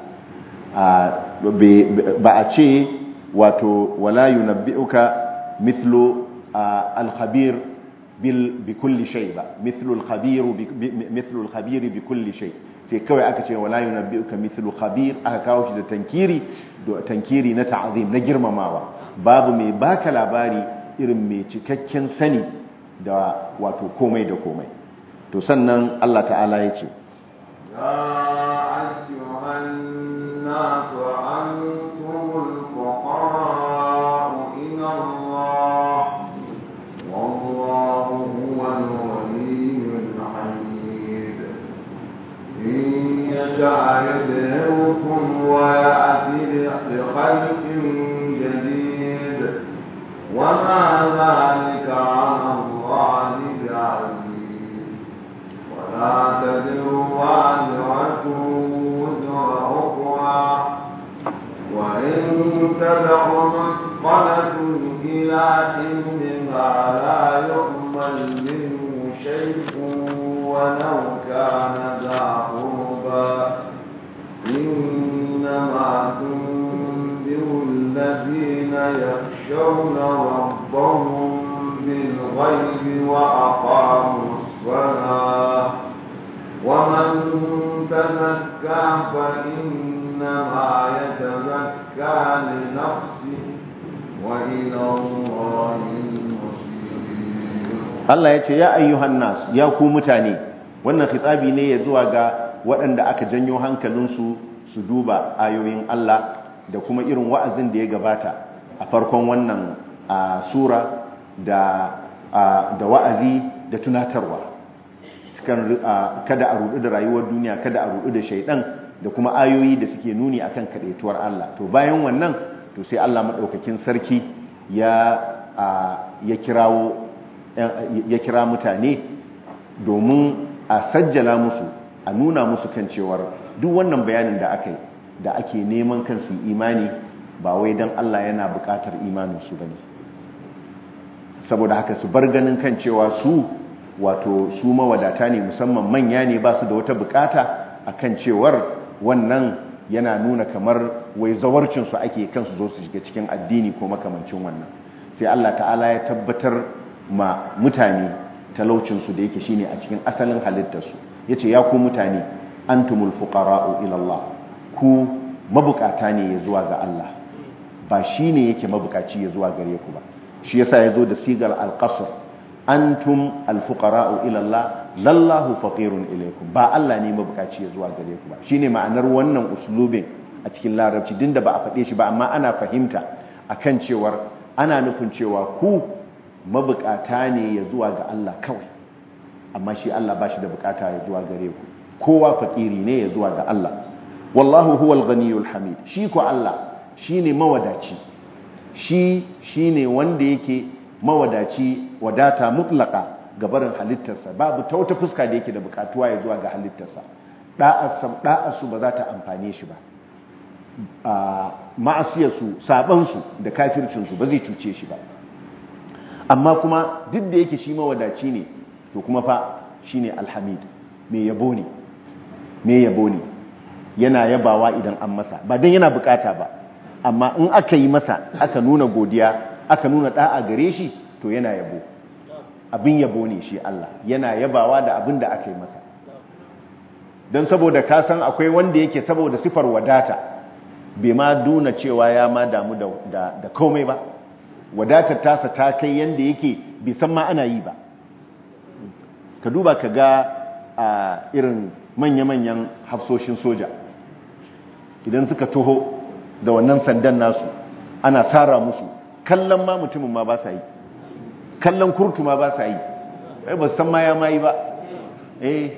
ba a ce wato wala yunabbi'uka mithlu al-khabir bi kulli shay ba mithlu al-khabir mithlu al-khabir bi kulli shay sai kawai aka ce wala yunabbi'uka mithlu khabir aka kawo shi da tankiri da tankiri na ta'zim na girmamawa babu mai baka labari irin mai cikakken sani da wato komai da komai to sannan Allah ta'ala ya ce ya ayyuhan nasu antumul fuqara ila Allah wallahu huwal waliyyul hamid in yasha yudhhirukum wa ya'ti bi khalqin jadid وما ذلك على الله بعزيز ولا تزر وازرة وزر أخرى وإن تدع مثقلة إلى حملها لا يقبل منه شيء ولو كان ذا قربى إنما تنذر الذين يخشون ربهم بالغيب وأقاموا الصلاة ومن تزكى فإنما يتزكى لنفسه وإلى الله المصير Allah ya ce ya ayyuhan nas ya ku mutane wannan khitabi ne ya zuwa ga waɗanda aka janyo hankalinsu su duba ayoyin Allah da kuma irin wa'azin da ya gabata a farkon wannan a sura da da wa'azi da tunatarwa kada a rudu da rayuwar duniya kada a rudu da shaidan da kuma ayoyi da suke nuni akan kadaituwar Allah to bayan wannan to sai Allah madaukakin sarki ya ya kirawo ya kira mutane domin a sajjala musu a nuna musu kan cewar duk wannan bayanin da aka yi da ake neman kansu imani ba wai don Allah yana bukatar imaninsu ba ne saboda haka su bar ganin kan cewa su wato su mawadata ne musamman manya ne ba su da wata bukata a kan cewar wannan yana nuna kamar wai zawarcinsu ake kansu zo su shiga cikin addini ko makamancin wannan sai Allah ta'ala ya tabbatar ma mutane talaucinsu da yake shine a cikin asalin halittarsu yace ya ku mutane antumul fuqara'u ila Allah ku mabukata ne ya zuwa ga Allah ba shine yake mabukaci ya zuwa gare ku ba shi yasa yazo da sigar al-qasr antum al-fuqara'u ila Allah lallahu faqirun ilaykum ba Allah ne mabukaci ya zuwa gare ku ba shine ma'anar wannan uslubin a cikin larabci dinda ba a faɗe shi ba amma ana fahimta akan cewar ana nufin cewa ku mabukata ne ya zuwa ga Allah kawai amma shi Allah ba shi da bukata ya zuwa gare ku kowa fakiri ne ya zuwa ga Allah wallahu huwal ghaniyul hamid shi ko Allah shine mawadaci shi shine wanda yake mawadaci wadata mutlaka ga barin halittarsa babu ta wata fuska da yake da bukatuwa ya zuwa ga halittarsa da'arsu ba za ta amfane shi ba ma'asiyarsu sabansu da kafircinsu ba zai cuce shi ba amma kuma duk da yake shi mawadaci ne to kuma fa shine alhamid mai yabo ne mai yabo ne yana yabawa idan an masa ba dan yana bukata ba amma in aka yi masa aka nuna godiya aka nuna da'a gare shi to yana yabo abin yabo ne shi Allah yana yabawa da abin da aka yi masa don saboda ka san akwai wanda yake saboda sifar wadata bai ma duna cewa ya ma damu da komai ba wadatar tasa ta kai yanda yake bai san ma ana yi ba ka duba ka ga a irin manya-manyan hafsoshin soja idan suka toho da wannan sandan nasu ana tsara musu kallon ma mutumin ma ba sa yi kallon kurtu ma ba sa yi ba san ma ya ma yi ba eh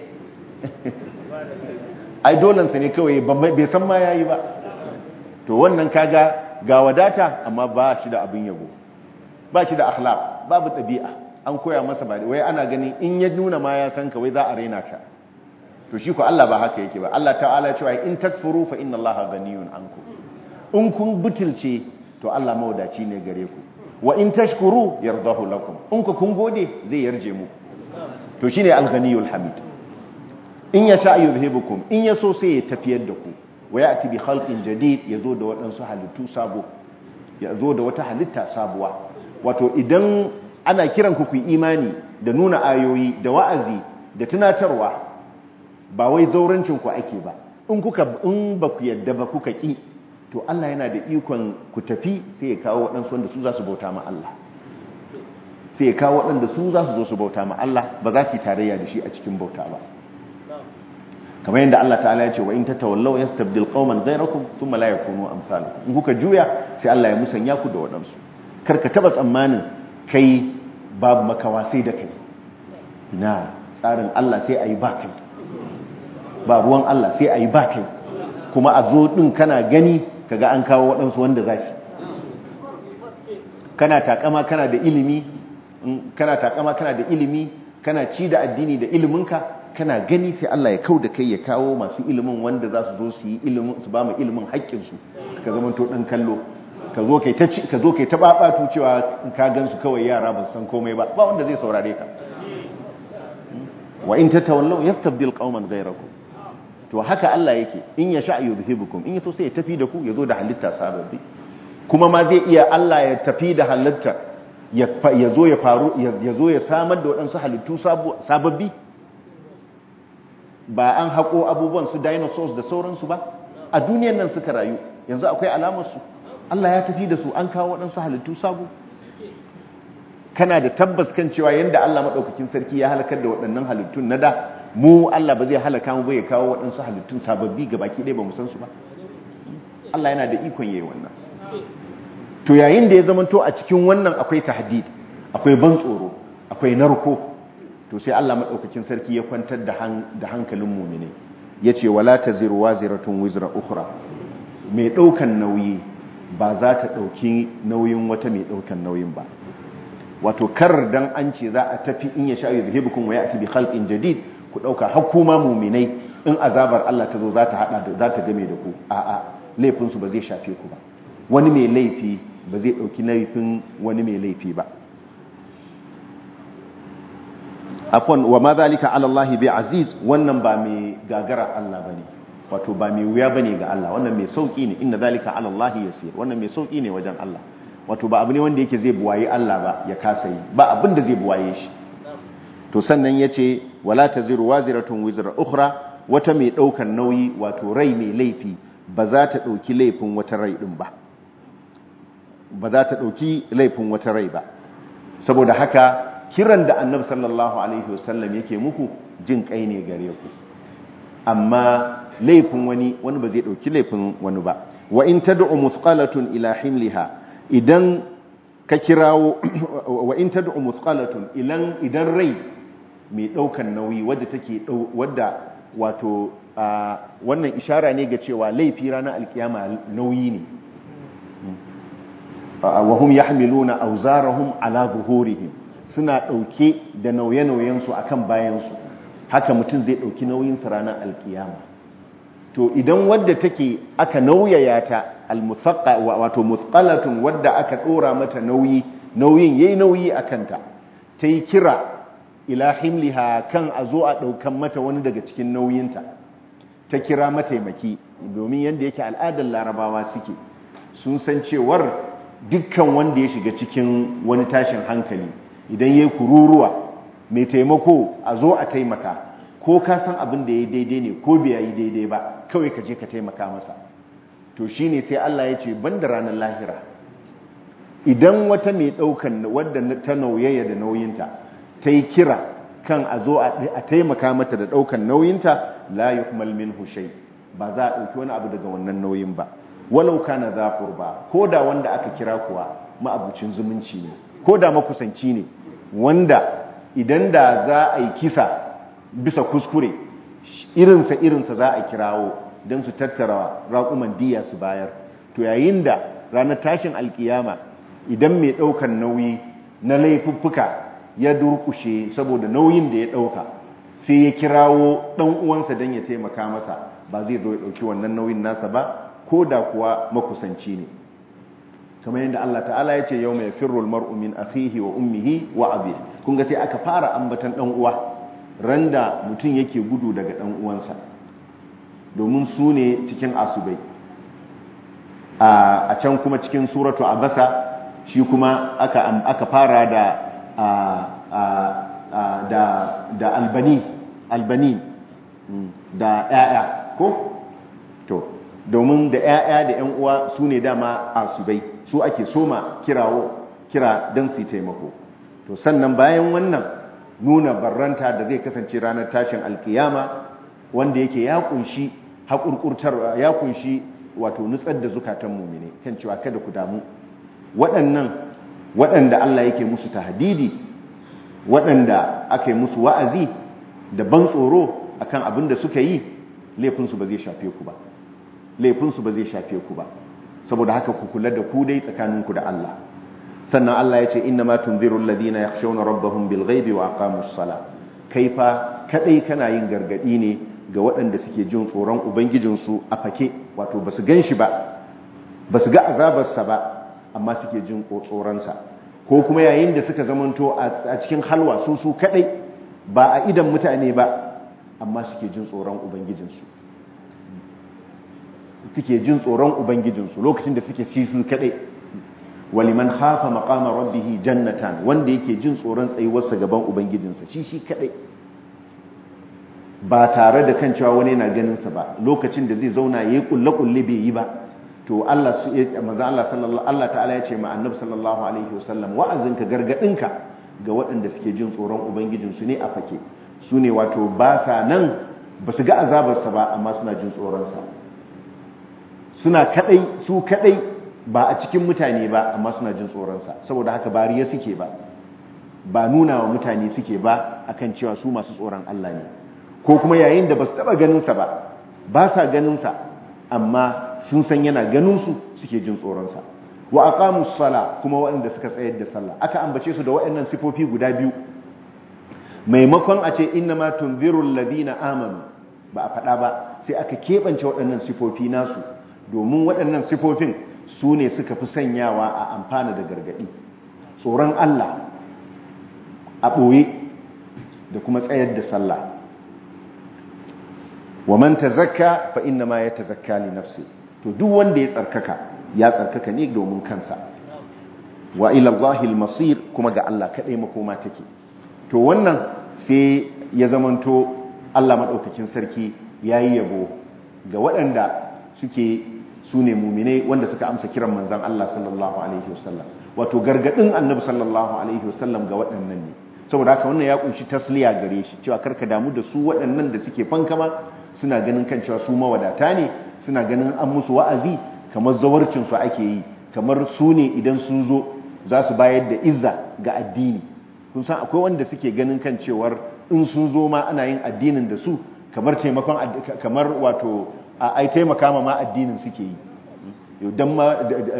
ai dolansa ne kawai bai san ma ya yi ba to wannan kaga ga wadata amma ba shi da abin yabo ba shi da akhlaq babu ɗabi'a an koya masa ba wai ana ganin in ya nuna ma ya san ka wai za a raina ka to shi ko Allah ba haka yake ba Allah ta'ala cewa in takfuru fa inna Allaha ghaniyun ankum in kun butulce to Allah mawadaci ne gare ku wa in tashkuru yardahu lakum in ku kun gode zai yarje mu to shine al-ghaniyul hamid in yasha yuzhibukum in yaso sai ya tafiyar da ku wa ya'ti bi khalqin jadid yazo da wadansu halittu sabo yazo da wata halitta sabuwa wato idan ana kiran ku ku imani da nuna ayoyi da wa'azi da tunatarwa ba wai zaurancin ku ake ba in kuka in ba ku yadda ba kuka ki to Allah yana da ikon ku tafi sai ya kawo waɗansu wanda su za su bauta ma Allah sai ya kawo waɗanda su za su zo su bauta ma Allah ba za su yi tarayya da shi a cikin bauta ba kamar yadda Allah ta'ala ya ce wa in tatawallaw yastabdil qauman ghayrakum thumma la yakunu amsalukum in kuka juya sai Allah ya musanya ku da waɗansu kar ka taba tsammanin kai babu makawa sai da kai na tsarin Allah sai ayi ba kai ba ruwan Allah sai ayi ba kai kuma a zo din kana gani kaga an kawo waɗansu wanda za su kana takama kana da ilimi kana takama kana da ilimi kana ci da addini da iliminka kana gani sai Allah ya kau da kai ya kawo masu ilimin wanda za su zo su yi ilimin su ba mu ilimin haƙƙinsu ka zama to ɗan kallo ka zo kai ta ka zo kai ta babatu cewa ka gansu kawai yara ba san komai ba ba wanda zai saurare ka wa in tatawallaw yastabdil qauman ghayrakum to haka Allah yake in ya sha yuzhibukum in yaso sai ya tafi da ku ya zo da halitta sababbi kuma ma zai iya Allah ya tafi da halitta ya zo ya faru ya zo ya samar da waɗansu halittu sababbi ba an haƙo abubuwan su dinosaurs da sauransu ba a duniyan nan suka rayu yanzu akwai alamarsu Allah ya tafi da su an kawo waɗansu halittu sabo kana da tabbas kan cewa yadda Allah maɗaukakin sarki ya halakar da waɗannan halittun na da mu Allah ba zai halaka mu ba ya kawo waɗansu halittun sababbi ga baki ɗaya ba mu san su ba Allah yana da ikon yayi wannan to yayin da ya zamanto a cikin wannan akwai tahdid akwai ban tsoro akwai narko to sai Allah maɗaukakin sarki ya kwantar da hankalin mumine ya ce wala taziru waziratun wizra ukhra mai ɗaukan nauyi ba za ta ɗauki nauyin wata mai ɗaukan nauyin ba wato kar dan an ce za a tafi in ya sha yuzhibukum wa ya'ti bi khalqin jadid ku dauka hakuma mu'minai in azabar Allah ta zo za ta hada da za ta game da ku a'a laifin su ba zai shafe ku ba wani mai laifi ba zai dauki laifin wani mai laifi ba afwan wa ma zalika ala Allah bi aziz wannan ba mai gagara Allah bane wato ba mai wuya bane ga Allah wannan mai sauki ne inna zalika ala Allah yasir wannan mai sauki ne wajen Allah wato ba abu ne wanda yake zai buwaye Allah ba ya kasa yi ba abin da zai buwaye shi to sannan yace wala taziru waziratun wizra ukhra wata mai daukan nauyi wato rai mai laifi ba za ta dauki laifin wata rai din ba ba za ta dauki laifin wata rai ba saboda haka kiran da annabi sallallahu alaihi wasallam yake muku jin kai ne gare ku amma laifin wani wani ba zai dauki laifin wani ba wa in tad'u musqalatun ila himliha idan ka kirawo wa in tad'u musqalatun ilan idan rai mai daukan nauyi wadda take wadda wato wannan ishara ne ga cewa laifi ranar alkiyama nauyi ne wa hum yahmiluna awzarahum ala zuhurihim suna dauke da nauye-nauyen su akan bayan su haka mutum zai dauki nauyin sa ranar alkiyama to idan wadda take aka nauyaya ta almusaqqa wato musqalatun wadda aka dora mata nauyi nauyin yayi nauyi akanta tayi kira ila himliha kan a zo a daukan mata wani daga cikin nauyinta ta kira mataimaki domin yanda yake al'adar larabawa suke sun san cewar dukkan wanda ya shiga cikin wani tashin hankali idan yayi kururuwa mai taimako a zo a taimaka ko ka san abin da yayi daidai ne ko bai yi daidai ba kawai ka je ka taimaka masa to shi ne sai Allah ya ce ban da ranar lahira idan wata mai ɗaukan wadda ta nauyaya da nauyinta ta yi kira kan a zo a taimaka mata da ɗaukan nauyinta la yuhmal minhu shay ba za a ɗauki wani abu daga wannan nauyin ba walau kana za ba ko da wanda aka kira kuwa ma'abucin zumunci ne ko da makusanci ne wanda idan da za a yi kisa bisa kuskure irinsa irinsa za a kirawo don su tattara raƙuman diya su bayar to yayin da ranar tashin alkiyama idan mai ɗaukan nauyi na laifuffuka ya durkushe saboda nauyin da ya ɗauka sai ya kirawo ɗan uwansa don ya taimaka masa ba zai zo ya ɗauki wannan nauyin nasa ba ko da kuwa makusanci ne kamar yadda Allah ta'ala ya ce yau mai firrul mar'u min akhihi wa ummihi wa abi kun ga sai aka fara ambatan ɗan uwa randa mutum yake gudu daga ɗan uwansa domin su ne cikin asubai a can kuma cikin suratu abasa shi kuma aka fara da da da albani albani da ƴaƴa ko to domin da ƴaƴa da ƴan uwa su ne dama asubai su ake soma kirawo kira don su taimako to sannan bayan wannan nuna barranta da zai kasance ranar tashin alkiyama wanda yake ya kunshi haƙurƙurtar ya kunshi wato nutsar da zukatan mumine kan cewa kada ku damu waɗannan waɗanda Allah yake musu tahdidi waɗanda aka yi musu wa'azi da ban tsoro akan abin da suka yi laifinsu ba zai shafe ku ba laifinsu ba zai shafe ku ba saboda haka ku kula da ku dai tsakaninku da Allah sannan Allah ya ce inna ma tunziru alladhina yakhshawna rabbahum bil ghaibi wa aqamus sala kaifa kadai kana yin gargadi ne ga waɗanda suke jin tsoron ubangijinsu a fake wato basu ganshi ba basu ga azabarsa ba amma suke jin tsoronsa ko kuma yayin da suka zamanto a cikin halwa su su kadai ba a idan mutane ba amma suke jin tsoron ubangijinsu suke jin tsoron ubangijinsu lokacin da suke ci su kadai waliman khafa maqama rabbih jannatan wanda yake jin tsoron tsayuwarsa gaban ubangijinsa shi shi kadai ba tare da kan cewa wani yana ganin sa ba lokacin da zai zauna yayi kulle kulle bai yi ba to Allah su manzo Allah sallallahu Allah ta'ala ya ce ma annabi sallallahu alaihi wasallam wa'azinka gargadinka ga waɗanda suke jin tsoron ubangijinsu ne a fake su ne wato ba sa nan ba su ga azabarsa ba amma suna jin tsoronsa suna kadai su kadai ba a cikin mutane ba amma suna jin tsoronsa saboda haka ba riya suke ba ba nuna wa mutane suke ba akan cewa su masu tsoron Allah ne ko kuma yayin da ba su taba ganinsa ba ba sa ganinsa amma sun san yana ganinsu suke jin tsoronsa wa aqamu sala kuma waɗanda suka tsayar da sallah aka ambace su da waɗannan sifofi guda biyu maimakon a ce innama tunzirul ladina amanu ba a faɗa ba sai aka keɓance waɗannan sifofi nasu domin waɗannan sifofin su ne suka fi sanyawa a amfana da gargaɗi tsoron Allah a ɓoye da kuma tsayar da sallah wa man tazakka fa inna ma yatazakka li nafsi to duk wanda ya tsarkaka ya tsarkaka ne domin kansa wa ila Allahi al-masir kuma ga Allah kadai makoma take to wannan sai ya zamanto Allah madaukakin sarki yayi yabo ga waɗanda suke sune mu'minai wanda suka amsa kiran manzon Allah sallallahu alaihi wasallam wato gargadin annabi sallallahu alaihi wasallam ga waɗannan ne saboda haka wannan ya kunshi tasliya gare shi cewa karka damu da su waɗannan da suke fankama suna ganin kan cewa su mawadata ne suna ganin an musu wa'azi kamar zawarcin su ake yi kamar su ne idan sun zo za su bayar da izza ga addini kun san akwai wanda suke ganin kan cewar in sun zo ma ana yin addinin da su kamar taimakon kamar wato ai taimaka ma ma addinin suke yi dan ma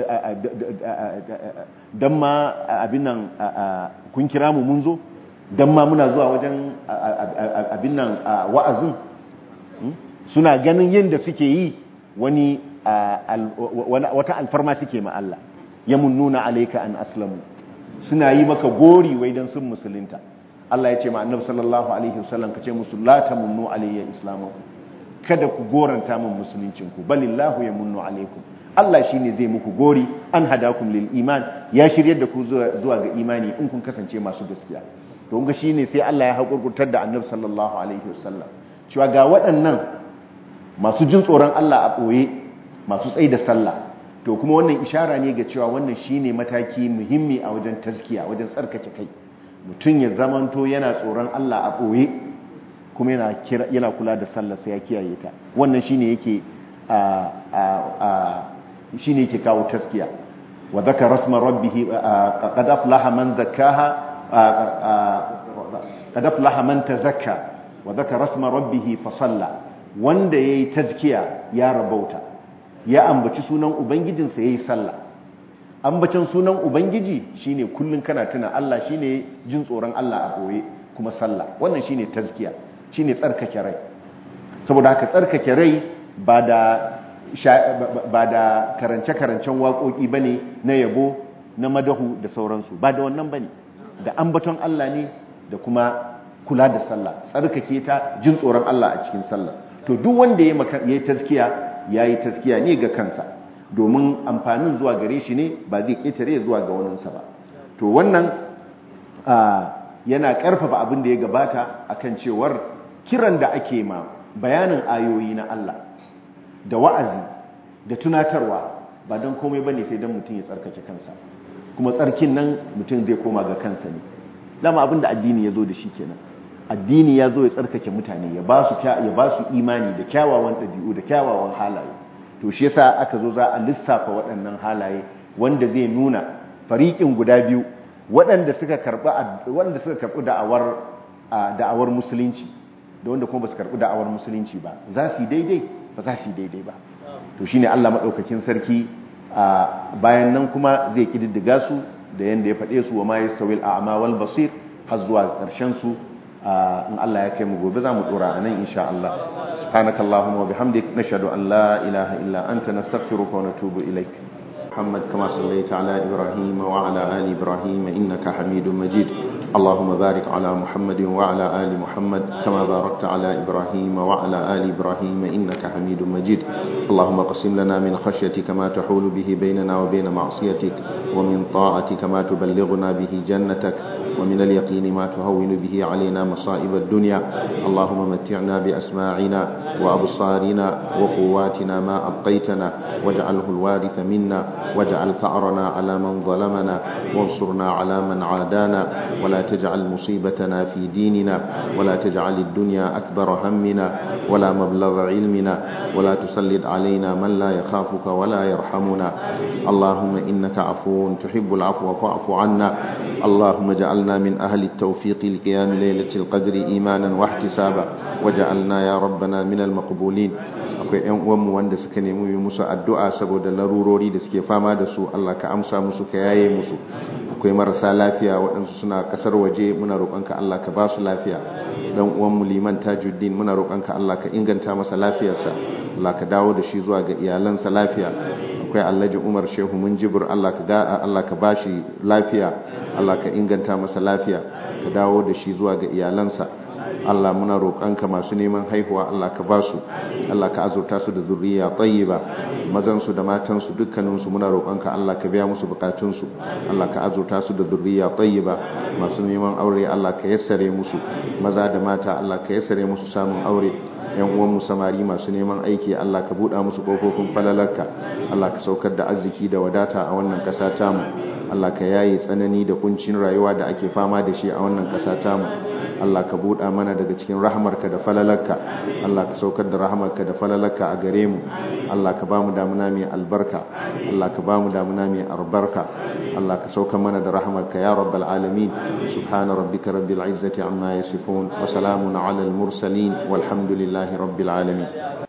dan ma abin nan kun kira mu mun zo dan ma muna zuwa wajen abin nan wa'azin suna ganin yin da suke yi wani wata alfarma suke ma Allah ya munnuna alayka an aslamu suna yi maka gori wai dan sun musulunta Allah ya ce ma annabi sallallahu alaihi wasallam kace musu la tamunnu alayya islamakum kada ku goranta min musuluncin ku balillahu yamunnu alaikum Allah shine zai muku gori an hadakum lil iman ya shiryar da ku zuwa ga imani in kun kasance masu gaskiya to ga shine sai Allah ya hakurkurtar da annabi sallallahu alaihi wasallam cewa ga waɗannan masu jin tsoron Allah a ɓoye masu tsaye da sallah to kuma wannan ishara ne ga cewa wannan shine mataki muhimmi a wajen taskiya wajen tsarkake kai mutum ya zamanto yana tsoron Allah a ɓoye kuma yana kula da sallah sai ya kiyaye ta wannan shine yake shine yake kawo taskiya wa dhakara rasma rabbih qad aflaha man zakkaha qad aflaha man tazakka wa dhakara rasma rabbih fa salla wanda yayi tazkiya ya rabauta ya ambaci sunan ubangijinsa yayi sallah ambacin sunan ubangiji shine kullun kana tuna Allah shine jin tsoron Allah a boye kuma sallah wannan shine tazkiya shine tsarkake rai saboda haka tsarkake rai ba da ba da karance-karancen waƙoƙi bane na yabo na madahu da sauransu ba da wannan bane da ambaton Allah ne da kuma kula da sallah tsarkake ta jin tsoron Allah a cikin sallah to duk wanda ya yi taskiya ya yi taskiya ne ga kansa domin amfanin zuwa gare shi ne ba zai ƙetare zuwa ga waninsa ba to wannan yana ƙarfafa abin da ya gabata akan cewar kiran da ake ma bayanin ayoyi na Allah da wa'azi da tunatarwa ba don komai bane sai don mutum ya tsarkake kansa kuma tsarkin nan mutum zai koma ga kansa ne dama abin da addini ya zo da shi kenan addini ya zo ya tsarkake mutane ya ba su ya ba su imani da kyawawan ɗabi'u da kyawawan halaye to shi yasa aka zo za a lissafa waɗannan halaye wanda zai nuna fariƙin guda biyu waɗanda suka karɓi waɗanda suka karɓi da'awar da'awar musulunci da wanda kuma ba su karɓi da'awar musulunci ba za su yi daidai ba za su yi daidai ba to shine Allah madaukakin sarki bayan nan kuma zai kididdiga su da yanda ya faɗe su wa ma yastawil a'ma wal basir har zuwa ƙarshen su in Allah ya kai mu gobe za mu dora anan insha Allah subhanakallahumma wa bihamdik nashhadu an la ilaha illa anta nastaghfiruka wa natubu ilaik محمد كما صليت على إبراهيم وعلى آل إبراهيم إنك حميد مجيد اللهم بارك على محمد وعلى آل محمد كما باركت على إبراهيم وعلى آل إبراهيم إنك حميد مجيد اللهم قسم لنا من خشيتك ما تحول به بيننا وبين معصيتك ومن طاعتك ما تبلغنا به جنتك ومن اليقين ما تهون به علينا مصائب الدنيا اللهم متعنا بأسماعنا وأبصارنا وقواتنا ما أبقيتنا واجعله الوارث منا واجعل ثأرنا على من ظلمنا وانصرنا على من عادانا ولا تجعل مصيبتنا في ديننا ولا تجعل الدنيا أكبر همنا ولا مبلغ علمنا ولا تسلط علينا من لا يخافك ولا يرحمنا اللهم إنك عفو تحب العفو فاعف عنا اللهم اجعلنا من أهل التوفيق لقيام ليلة القدر إيمانا واحتسابا وجعلنا يا ربنا من المقبولين akwai ‘yan uwanmu wanda suka nemi yi musu addu'a saboda larurori da suke fama da su Allah ka amsa musu ka yaye musu akwai marasa lafiya waɗansu suna ƙasar waje muna roƙonka Allah ka ba su lafiya dan uwanmu liman tajuddin muna roƙonka Allah ka inganta masa lafiyarsa Allah ka dawo da shi zuwa ga iyalansa lafiya akwai Alhaji Umar Shehu Munjibir Allah ka ga Allah ka bashi lafiya Allah ka inganta masa lafiya ka dawo da shi zuwa ga iyalansa Allah muna roƙonka masu neman haihuwa Allah ka ba su Allah ka azurta su da zurriya tayyiba mazan su da matan su dukkanin su muna roƙonka Allah ka biya musu bukatun su Allah ka azurta su da zurriya tayyiba masu neman aure Allah ka yassare musu maza da mata Allah ka yassare musu samun aure yan uwan mu samari masu neman aiki Allah ka buɗa musu kofofin falalarka Allah ka saukar da arziki da wadata a wannan ƙasa tamu Allah ka yaye tsanani da kuncin rayuwa da ake fama da shi a wannan ƙasa tamu Allah ka buɗa mana daga cikin rahamarka da falalarka Allah ka saukar da rahamarka da falalarka a gare mu Allah ka bamu damuna mai albarka Allah ka bamu damuna mai albarka Allah ka sauka mana da rahamarka ya rabbal alamin subhana rabbika rabbil izzati amma yasifun wa salamun ala al mursalin walhamdulillahi rabbil alamin